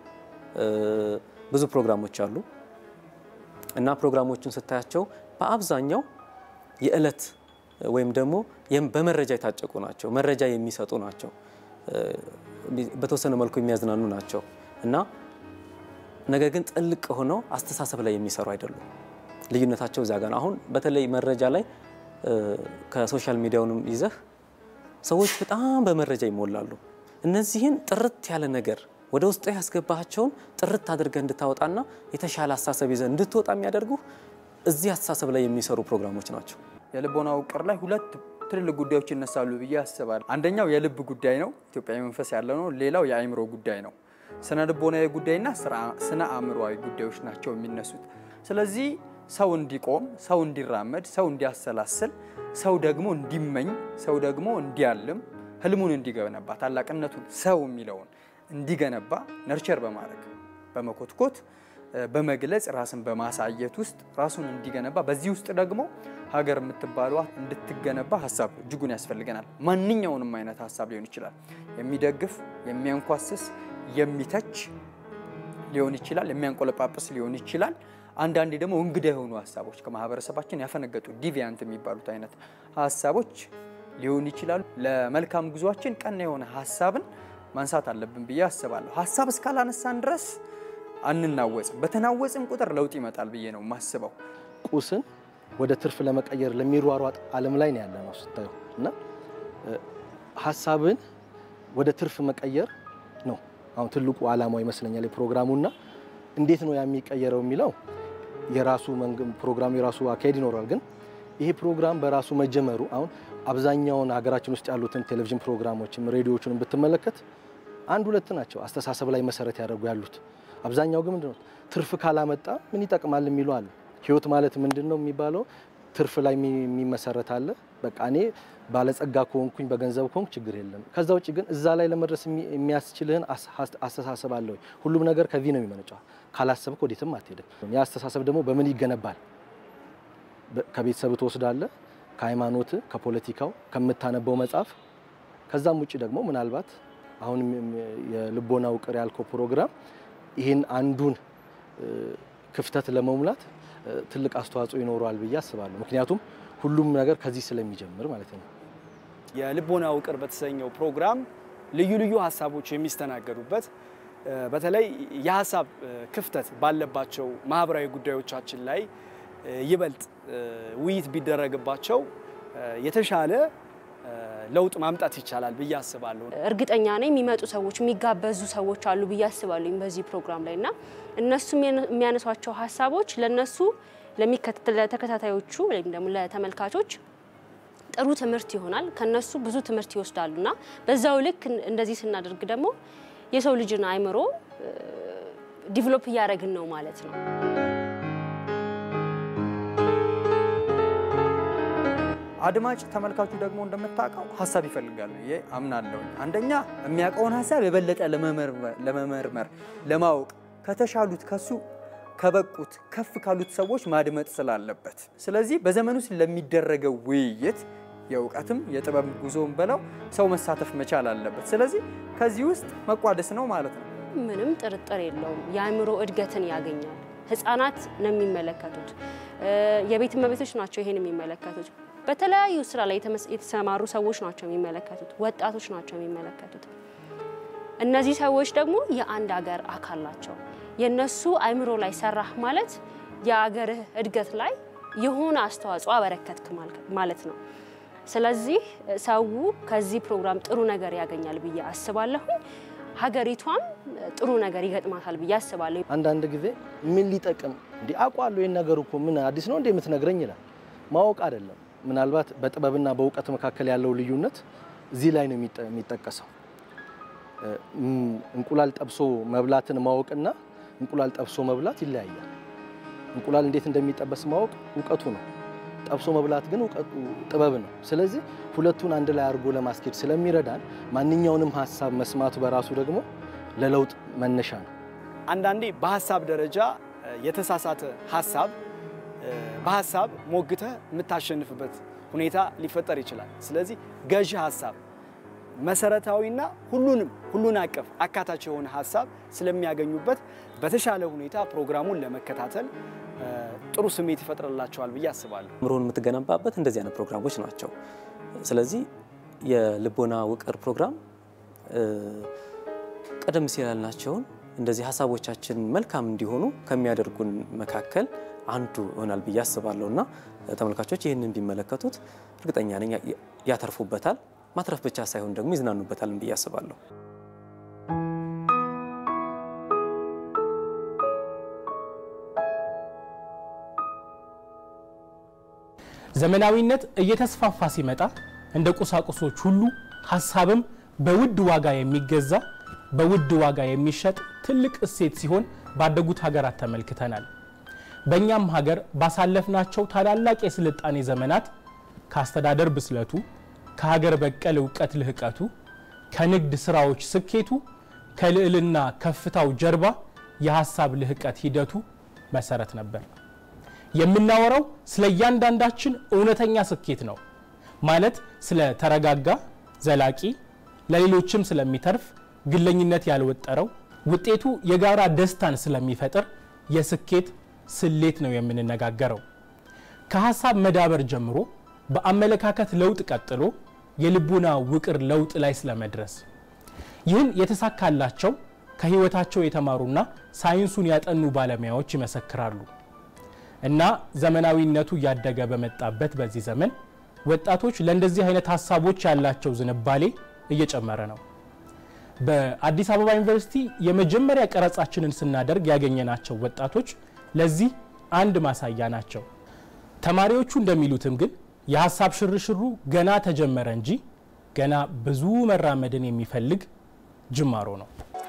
ብዙ ፕሮግራሞች አሉ እና ፕሮግራሞቹን ስታያቸው በአብዛኛው የዕለት ወይም ደግሞ በመረጃ የታጨቁ ናቸው። መረጃ የሚሰጡ ናቸው። በተወሰነ መልኩ የሚያዝናኑ ናቸው እና ነገር ግን ጥልቅ ሆነው አስተሳሰብ ላይ የሚሰሩ አይደሉም። ልዩነታቸው እዚያ ጋር ነው። አሁን በተለይ መረጃ ላይ ከሶሻል ሚዲያውንም ይዘህ ሰዎች በጣም በመረጃ ይሞላሉ። እነዚህን ጥርት ያለ ነገር ወደ ውስጥ ያስገባቸውን ጥርት አድርገህ እንድታወጣና የተሻለ አስተሳሰብ ይዘህ እንድትወጣ የሚያደርጉ እዚህ አስተሳሰብ ላይ የሚሰሩ ፕሮግራሞች ናቸው። የልቦና ውቅር ላይ ሁለት ትልልቅ ጉዳዮች ይነሳሉ ብዬ አስባለሁ። አንደኛው የልብ ጉዳይ ነው፣ ኢትዮጵያዊ መንፈስ ያለው ነው። ሌላው የአእምሮ ጉዳይ ነው። ስነ ልቦናዊ ጉዳይና ስነ አእምሮዊ ጉዳዮች ናቸው የሚነሱት። ስለዚህ ሰው እንዲቆም፣ ሰው እንዲራመድ፣ ሰው እንዲያሰላስል፣ ሰው ደግሞ እንዲመኝ፣ ሰው ደግሞ እንዲያልም፣ ህልሙን እንዲገነባ፣ ታላቅነቱን ሰው የሚለውን እንዲገነባ ነርቸር በማድረግ በመኮትኮት በመግለጽ ራስን በማሳየት ውስጥ ራሱን እንዲገነባ በዚህ ውስጥ ደግሞ ሀገር የምትባሏ እንድትገነባ ሀሳብ እጅጉን ያስፈልገናል። ማንኛውንም አይነት ሀሳብ ሊሆን ይችላል። የሚደግፍ፣ የሚያንኳስስ፣ የሚተች ሊሆን ይችላል። የሚያንቆለጳጵስ ሊሆን ይችላል። አንዳንዴ ደግሞ እንግዳ የሆኑ ሀሳቦች ከማህበረሰባችን ያፈነገጡ ዲቪያንት የሚባሉት አይነት ሀሳቦች ሊሆን ይችላሉ። ለመልካም ጉዟችን ቀና የሆነ ሀሳብን ማንሳት አለብን ብዬ አስባለሁ። ሀሳብ እስካላነሳን ድረስ አንናወጽም። በተናወጽን ቁጥር ለውጥ ይመጣል ብዬ ነው የማስበው። ቁስን ወደ ትርፍ ለመቀየር ለሚሯሯጥ ዓለም ላይ ነው ያለ ነው ስታዩ እና ሀሳብን ወደ ትርፍ መቀየር ነው አሁን ትልቁ ዓላማው ይመስለኛል የፕሮግራሙና እንዴት ነው የሚቀየረው የሚለው የራሱ ፕሮግራሙ የራሱ አካሄድ ይኖራል። ግን ይሄ ፕሮግራም በራሱ መጀመሩ አሁን አብዛኛውን ሀገራችን ውስጥ ያሉትን ቴሌቪዥን ፕሮግራሞችም ሬዲዮዎችን ብትመለከት አንድ ሁለት ናቸው አስተሳሰብ ላይ መሰረት ያደርጉ ያሉት። አብዛኛው ግን ምንድነው ትርፍ ካላመጣ ምን ይጠቅማል የሚሉ አሉ። ህይወት ማለት ምንድን ነው የሚባለው ትርፍ ላይ የሚመሰረት አለ። በቃ እኔ ባለጸጋ ከሆንኩኝ በገንዘብ ከሆንኩ ችግር የለም። ከዛ ውጭ ግን እዛ ላይ ለመድረስ የሚያስችልህን አስተሳሰብ አለ ወይ? ሁሉም ነገር ከዚህ ነው የሚመነጨው። ካላሰብክ ወዴትም አትሄድም። ያ አስተሳሰብ ደግሞ በምን ይገነባል? ከቤተሰብ ትወስዳለህ፣ ከሃይማኖት፣ ከፖለቲካው፣ ከምታነበው መጽሐፍ። ከዛም ውጭ ደግሞ ምናልባት አሁን የልቦና ውቅር ያልከው ፕሮግራም ይህን አንዱን ክፍተት ለመሙላት ትልቅ አስተዋጽኦ ይኖረዋል ብዬ አስባለሁ። ምክንያቱም ሁሉም ነገር ከዚህ ስለሚጀምር ማለት ነው። የልቦና ውቅር በተሰኘው ፕሮግራም ልዩ ልዩ ሀሳቦች የሚስተናገዱበት በተለይ የሀሳብ ክፍተት ባለባቸው ማህበራዊ ጉዳዮቻችን ላይ ይበልጥ ውይይት ቢደረግባቸው የተሻለ ለውጥ ማምጣት ይቻላል ብዬ አስባለሁ። እርግጠኛ ነኝ የሚመጡ ሰዎች የሚጋበዙ ሰዎች አሉ ብዬ አስባለሁ በዚህ ፕሮግራም ላይ እና እነሱ የሚያነሷቸው ሀሳቦች ለነሱ ለተከታታዮቹ ወይም ደግሞ ለተመልካቾች ጥሩ ትምህርት ይሆናል። ከነሱ ብዙ ትምህርት ይወስዳሉ እና በዛው ልክ እንደዚህ ስናደርግ ደግሞ የሰው ልጅን አእምሮ ዲቨሎፕ እያደረግን ነው ማለት ነው። አድማጭ ተመልካቹ ደግሞ እንደምታውቀው ሀሳብ ይፈልጋሉ ብዬ አምናለሁ። አንደኛ የሚያውቀውን ሀሳብ የበለጠ ለመመርመር ለማወቅ ከተሻሉት ከሱ ከበቁት ከፍ ካሉት ሰዎች ማድመጥ ስላለበት፣ ስለዚህ በዘመኑ ውስጥ ለሚደረገው ውይይት የእውቀትም የጥበብ ጉዞም በለው ሰው መሳተፍ መቻል አለበት። ስለዚህ ከዚህ ውስጥ መቋደስ ነው ማለት ነው። ምንም ጥርጥር የለውም። የአእምሮ እድገትን ያገኛል። ህፃናት ነው የሚመለከቱት። የቤት እመቤቶች ናቸው ይሄን የሚመለከቱት። በተለያዩ ስራ ላይ የተሰማሩ ሰዎች ናቸው የሚመለከቱት። ወጣቶች ናቸው የሚመለከቱት። እነዚህ ሰዎች ደግሞ የአንድ ሀገር አካል ናቸው። የነሱ አእምሮ ላይ ሰራህ ማለት የአገርህ እድገት ላይ የሆነ አስተዋጽኦ አበረከትክ ማለት ነው። ስለዚህ ሰው ከዚህ ፕሮግራም ጥሩ ነገር ያገኛል ብዬ አስባለሁ። ሀገሪቷም ጥሩ ነገር ይገጥማታል ብዬ አስባለሁ። አንዳንድ ጊዜ ምን ሊጠቅም እንዲህ አውቃለሁ ይህን ነገር እኮ ምን አዲስ ነው እንዴ የምትነግረኝ ይላል። ማወቅ አይደለም። ምናልባት በጥበብና በእውቀት መካከል ያለው ልዩነት እዚህ ላይ ነው የሚጠቀሰው። እንቁላል ጠብሶ መብላትን ማወቅና እንቁላል ጠብሶ መብላት ይለያያል። እንቁላል እንዴት እንደሚጠበስ ማወቅ እውቀቱ ነው። ጠብሶ መብላት ግን እውቀቱ ጥበብ ነው። ስለዚህ ሁለቱን አንድ ላይ አድርጎ ለማስኬድ ስለሚረዳን ማንኛውንም ሀሳብ መስማቱ በራሱ ደግሞ ለለውጥ መነሻ ነው። አንዳንዴ በሀሳብ ደረጃ የተሳሳተ ሀሳብ በሀሳብ ሞግተህ የምታሸንፍበት ሁኔታ ሊፈጠር ይችላል። ስለዚህ ገዢ ሀሳብ መሰረታዊና ሁሉንም ሁሉን አቀፍ አካታች የሆነ ሀሳብ ስለሚያገኙበት በተሻለ ሁኔታ ፕሮግራሙን ለመከታተል ጥሩ ስሜት ይፈጥርላቸዋል ብዬ አስባለሁ። አእምሮን የምትገነባበት እንደዚህ አይነት ፕሮግራሞች ናቸው። ስለዚህ የልቦና ውቅር ፕሮግራም ቀደም ሲል ያልናቸውን እንደዚህ ሀሳቦቻችን መልካም እንዲሆኑ ከሚያደርጉን መካከል አንዱ ይሆናል ብዬ አስባለሁ እና ተመልካቾች ይህንን ቢመለከቱት እርግጠኛ ነኝ ያተርፉበታል። ማትረፍ ብቻ ሳይሆን ደግሞ ይዝናኑበታልን ብዬ አስባለሁ። ዘመናዊነት እየተስፋፋ ሲመጣ እንደ ቁሳቁሶች ሁሉ ሀሳብም በውድ ዋጋ የሚገዛ በውድ ዋጋ የሚሸጥ ትልቅ እሴት ሲሆን ባደጉት ሀገራት ተመልክተናል። በእኛም ሀገር ባሳለፍናቸው ታላላቅ የስልጣኔ ዘመናት ከአስተዳደር ብስለቱ፣ ከሀገር በቀል እውቀት ልህቀቱ፣ ከንግድ ስራዎች ስኬቱ፣ ከልዕልና ከፍታው ጀርባ የሀሳብ ልህቀት ሂደቱ መሰረት ነበር። የምናወራው ስለ እያንዳንዳችን እውነተኛ ስኬት ነው። ማለት ስለ ተረጋጋ፣ ዘላቂ፣ ለሌሎችም ስለሚተርፍ፣ ግለኝነት ያልወጠረው፣ ውጤቱ የጋራ ደስታን ስለሚፈጥር የስኬት ስሌት ነው የምንነጋገረው። ከሀሳብ መዳበር ጀምሮ በአመለካከት ለውጥ ቀጥሎ የልቡና ውቅር ለውጥ ላይ ስለመድረስ ይህን የተሳካላቸው ከህይወታቸው የተማሩና ሳይንሱን ያጠኑ ባለሙያዎች ይመሰክራሉ። እና ዘመናዊነቱ እያደገ በመጣበት በዚህ ዘመን ወጣቶች ለእንደዚህ አይነት ሀሳቦች ያላቸው ዝንባሌ እየጨመረ ነው። በአዲስ አበባ ዩኒቨርሲቲ የመጀመሪያ ቀረጻችንን ስናደርግ ያገኘናቸው ወጣቶች ለዚህ አንድ ማሳያ ናቸው። ተማሪዎቹ እንደሚሉትም ግን የሀሳብ ሽርሽሩ ገና ተጀመረ እንጂ ገና ብዙ መራመድን የሚፈልግ ጅማሮ ነው።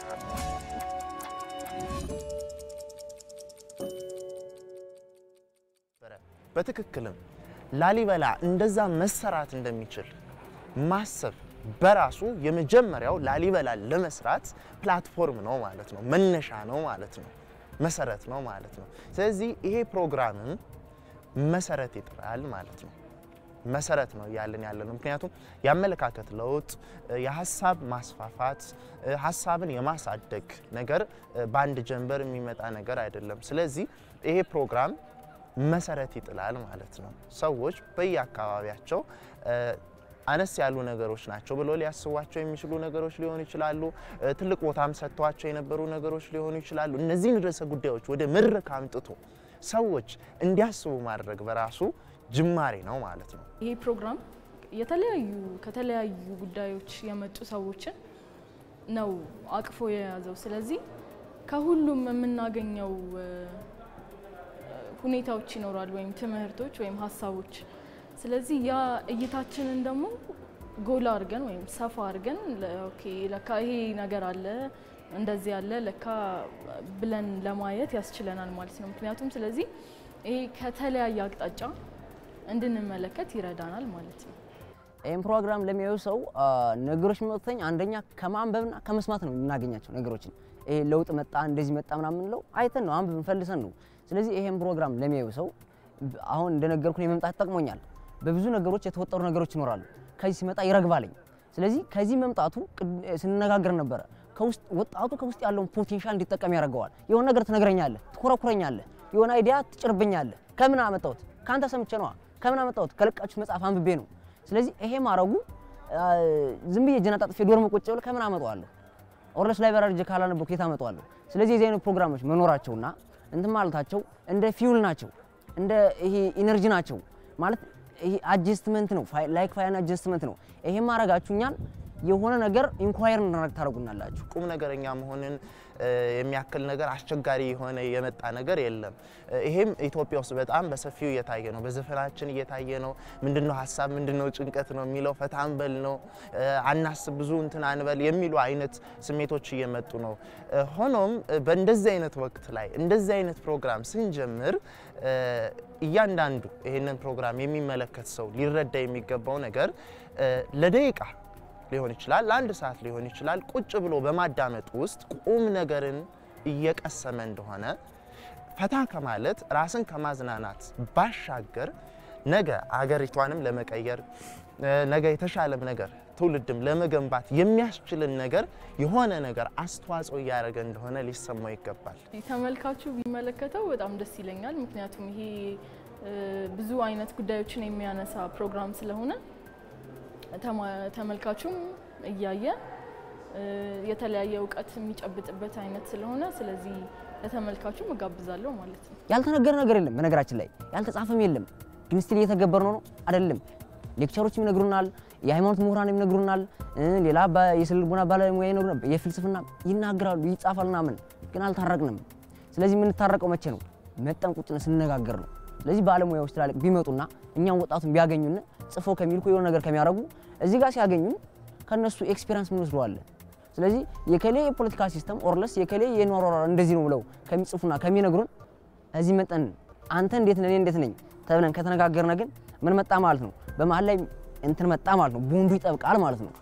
በትክክልም ላሊበላ እንደዛ መሰራት እንደሚችል ማሰብ በራሱ የመጀመሪያው ላሊበላን ለመስራት ፕላትፎርም ነው ማለት ነው፣ መነሻ ነው ማለት ነው፣ መሰረት ነው ማለት ነው። ስለዚህ ይሄ ፕሮግራምም መሰረት ይጥላል ማለት ነው። መሰረት ነው እያለን ያለ ነው። ምክንያቱም የአመለካከት ለውጥ፣ የሀሳብ ማስፋፋት፣ ሀሳብን የማሳደግ ነገር በአንድ ጀንበር የሚመጣ ነገር አይደለም። ስለዚህ ይሄ ፕሮግራም መሰረት ይጥላል ማለት ነው። ሰዎች በየአካባቢያቸው አነስ ያሉ ነገሮች ናቸው ብሎ ሊያስቧቸው የሚችሉ ነገሮች ሊሆኑ ይችላሉ። ትልቅ ቦታም ሰጥተዋቸው የነበሩ ነገሮች ሊሆኑ ይችላሉ። እነዚህን ርዕሰ ጉዳዮች ወደ መድረክ አምጥቶ ሰዎች እንዲያስቡ ማድረግ በራሱ ጅማሬ ነው ማለት ነው። ይሄ ፕሮግራም የተለያዩ ከተለያዩ ጉዳዮች የመጡ ሰዎችን ነው አቅፎ የያዘው። ስለዚህ ከሁሉም የምናገኘው ሁኔታዎች ይኖራሉ፣ ወይም ትምህርቶች ወይም ሀሳቦች። ስለዚህ ያ እይታችንን ደግሞ ጎላ አድርገን ወይም ሰፋ አድርገን ኦኬ ለካ ይሄ ነገር አለ እንደዚህ ያለ ለካ ብለን ለማየት ያስችለናል ማለት ነው። ምክንያቱም ስለዚህ ይሄ ከተለያየ አቅጣጫ እንድንመለከት ይረዳናል ማለት ነው። ይህን ፕሮግራም ለሚያዩ ሰው አ፣ ነገሮች የሚመጡትኝ አንደኛ ከማንበብና ከመስማት ነው የምናገኛቸው ነገሮችን። ይሄ ለውጥ መጣ እንደዚህ መጣ ምናምን የምንለው አይተን ነው አንብብን ፈልሰን ነው። ስለዚህ ይሄን ፕሮግራም ለሚያዩ ሰው ብ- አሁን እንደነገርኩን የመምጣት ጠቅሞኛል። በብዙ ነገሮች የተወጠሩ ነገሮች ይኖራሉ። ከዚህ ሲመጣ ይረግባለኝ። ስለዚህ ከዚህ መምጣቱ ቅድ- ስንነጋገር ነበረ ከውስጥ ወጣቱ ከውስጥ ያለውን ፖቴንሻል እንዲጠቀም ያደርገዋል። የሆነ ነገር ትነግረኛለህ፣ ትኮረኩረኛለህ፣ የሆነ አይዲያ ትጭርብኛለህ። ከምን አመጣሁት? ከአንተ ሰምቼ ነዋ። ከምን አመጣሁት? ከለቃችሁት መጽሐፍ አንብቤ ነው። ስለዚህ ይሄ ማድረጉ አ፣ ዝም ብዬ እጄን አጣጥፌ ዶርም ቁጭ ብሎ ከምን አመጣዋለሁ? ኦርለስ ላይብራሪ ሄጄ ካላነበብኩ የት አመጣዋለሁ? ስለዚህ የዚህ አይነት ፕሮግራሞች መኖራቸውና እንትን ማለታቸው እንደ ፊውል ናቸው፣ እንደ ይሄ ኢነርጂ ናቸው ማለት ይሄ አጀስትመንት ነው፣ ላይክ ፋይን አጀስትመንት ነው። ይሄ ማድረጋችሁ እኛን የሆነ ነገር ኢንኳየር እናደርግ ታደርጉናላችሁ። ቁም ነገረኛ መሆንን እ፣ የሚያክል ነገር አስቸጋሪ የሆነ የመጣ ነገር የለም። እ፣ ይሄም ኢትዮጵያ ውስጥ በጣም በሰፊው እየታየ ነው። በዘፈናችን እየታየ ነው። ምንድነው ሀሳብ፣ ምንድነው ጭንቀት ነው የሚለው ፈታ እንበል ነው እ፣ አናስብ፣ ብዙ እንትን አንበል የሚሉ አይነት ስሜቶች እየመጡ ነው። እ፣ ሆኖም እ፣ በእንደዚህ አይነት ወቅት ላይ እንደዚህ አይነት ፕሮግራም ስንጀምር እ፣ እያንዳንዱ ይህንን ፕሮግራም የሚመለከት ሰው ሊረዳ የሚገባው ነገር እ፣ ለደቂቃ ሊሆን ይችላል፣ ለአንድ ሰዓት ሊሆን ይችላል። ቁጭ ብሎ በማዳመጥ ውስጥ ቁም ነገርን እየቀሰመ እንደሆነ ፈታ ከማለት ራስን ከማዝናናት ባሻገር ነገ አገሪቷንም ለመቀየር እ፣ ነገ የተሻለም ነገር ትውልድም ለመገንባት የሚያስችልን ነገር የሆነ ነገር አስተዋጽኦ እያደረገ እንደሆነ ሊሰማው ይገባል። ተመልካቹ ቢመለከተው በጣም ደስ ይለኛል። ምክንያቱም ይሄ እ፣ ብዙ አይነት ጉዳዮችን የሚያነሳ ፕሮግራም ስለሆነ ተማ- ተመልካቹም እያየ እ፣ የተለያየ እውቀት የሚጨብጥበት አይነት ስለሆነ ስለዚህ ለተመልካቹም እጋብዛለሁ ማለት ነው። ያልተነገረ ነገር የለም። በነገራችን ላይ ያልተጻፈም የለም። ግን ስቲል እየተገበር ነው ነው አይደለም። ሌክቸሮች ይነግሩናል፣ የሃይማኖት ምሁራን ይነግሩናል፣ እ፣ ሌላ ባ- የስነ ልቦና ባለሙያ ይነግሩናል፣ የፍልስፍና ይናገራሉ፣ ይጻፋል ምናምን፣ ግን አልታረቅንም። ስለዚህ የምንታረቀው መቼ ነው? መጠን ቁጭ ብለን ስንነጋገር ነው። ስለዚህ ባለሙያዎች ትላልቅ ቢመጡና እኛም ወጣቱን ቢያገኙን ጽፎ ከሚልኩ የሆነ ነገር ከሚያደርጉ እዚህ ጋር ሲያገኙን ከነሱ ኤክስፔሪንስ ምን ወስደዋለን። ስለዚህ የከሌ የፖለቲካ ሲስተም ኦርለስ የከሌ የኖሯሯ እንደዚህ ነው ብለው ከሚጽፉና ከሚነግሩን እዚህ መጠን አንተ እንዴት ነህ እኔ እንዴት ነኝ ተብለን ከተነጋገርነ ግን ምን መጣ ማለት ነው? በመሀል ላይ እንትን መጣ ማለት ነው። ቦንዱ ይጠብቃል ማለት ነው።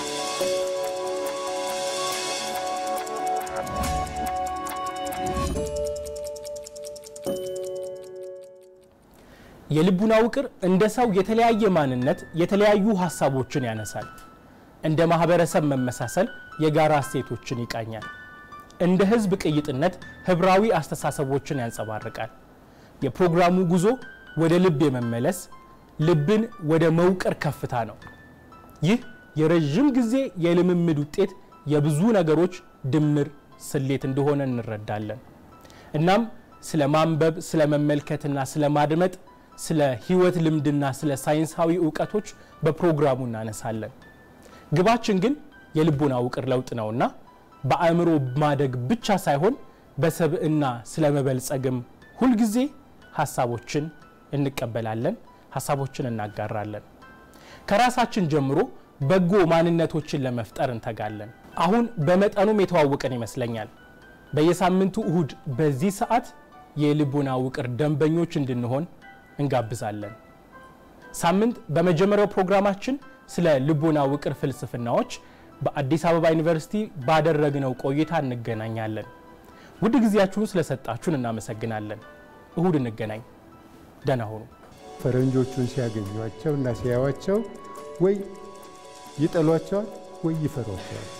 የልቡና ውቅር እንደ ሰው የተለያየ ማንነት የተለያዩ ሀሳቦችን ያነሳል። እንደ ማህበረሰብ መመሳሰል የጋራ እሴቶችን ይቃኛል። እንደ ህዝብ ቅይጥነት ህብራዊ አስተሳሰቦችን ያንጸባርቃል። የፕሮግራሙ ጉዞ ወደ ልብ የመመለስ ልብን ወደ መውቀር ከፍታ ነው። ይህ የረዥም ጊዜ የልምምድ ውጤት የብዙ ነገሮች ድምር ስሌት እንደሆነ እንረዳለን። እናም ስለ ማንበብ፣ ስለ መመልከትና ስለ ማድመጥ፣ ስለ ህይወት ልምድና ስለ ሳይንሳዊ እውቀቶች በፕሮግራሙ እናነሳለን። ግባችን ግን የልቦና ውቅር ለውጥ ነውና በአእምሮ ማደግ ብቻ ሳይሆን በሰብዕና ስለ መበልጸግም ሁልጊዜ ሀሳቦችን እንቀበላለን፣ ሀሳቦችን እናጋራለን። ከራሳችን ጀምሮ በጎ ማንነቶችን ለመፍጠር እንተጋለን። አሁን በመጠኑም የተዋወቀን ይመስለኛል። በየሳምንቱ እሁድ በዚህ ሰዓት የልቦና ውቅር ደንበኞች እንድንሆን እንጋብዛለን። ሳምንት በመጀመሪያው ፕሮግራማችን ስለ ልቦና ውቅር ፍልስፍናዎች በአዲስ አበባ ዩኒቨርሲቲ ባደረግነው ቆይታ እንገናኛለን። ውድ ጊዜያችሁን ስለሰጣችሁን እናመሰግናለን። እሁድ እንገናኝ። ደህና ሁኑ። ፈረንጆቹን ሲያገኟቸው እና ሲያዩዋቸው ወይ ይጠሏቸዋል ወይ ይፈሯቸዋል።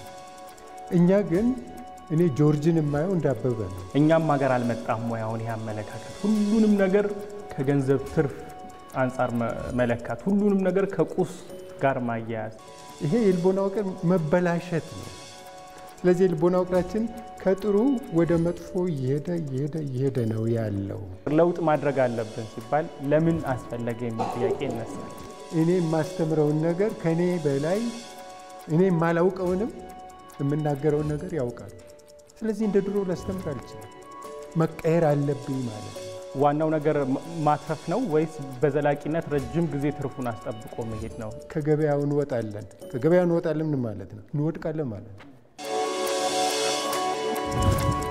እኛ ግን እኔ ጆርጅን የማየው እንዳበበ ነው። እኛም ሀገር አልመጣም ወይ? አሁን ይህ አመለካከት ሁሉንም ነገር ከገንዘብ ትርፍ አንጻር መ- መለካት፣ ሁሉንም ነገር ከቁስ ጋር ማያያዝ ይሄ የልቦና ውቅር መበላሸት ነው። ስለዚህ የልቦና ውቅራችን ከጥሩ ወደ መጥፎ እየሄደ እየሄደ እየሄደ ነው ያለው። ለውጥ ማድረግ አለብን ሲባል ለምን አስፈለገ የሚል ጥያቄ ይነሳል። እኔ የማስተምረውን ነገር ከእኔ በላይ እኔ የማላውቀውንም የምናገረውን ነገር ያውቃሉ። ስለዚህ እንደ ድሮ ላስተምር አልችልም። መቀየር አለብኝ ማለት ነው። ዋናው ነገር ማ- ማትረፍ ነው ወይስ በዘላቂነት ረጅም ጊዜ ትርፉን አስጠብቆ መሄድ ነው? ከገበያው እንወጣለን። ከገበያው እንወጣለን ምን ማለት ነው? እንወድቃለን ማለት ነው።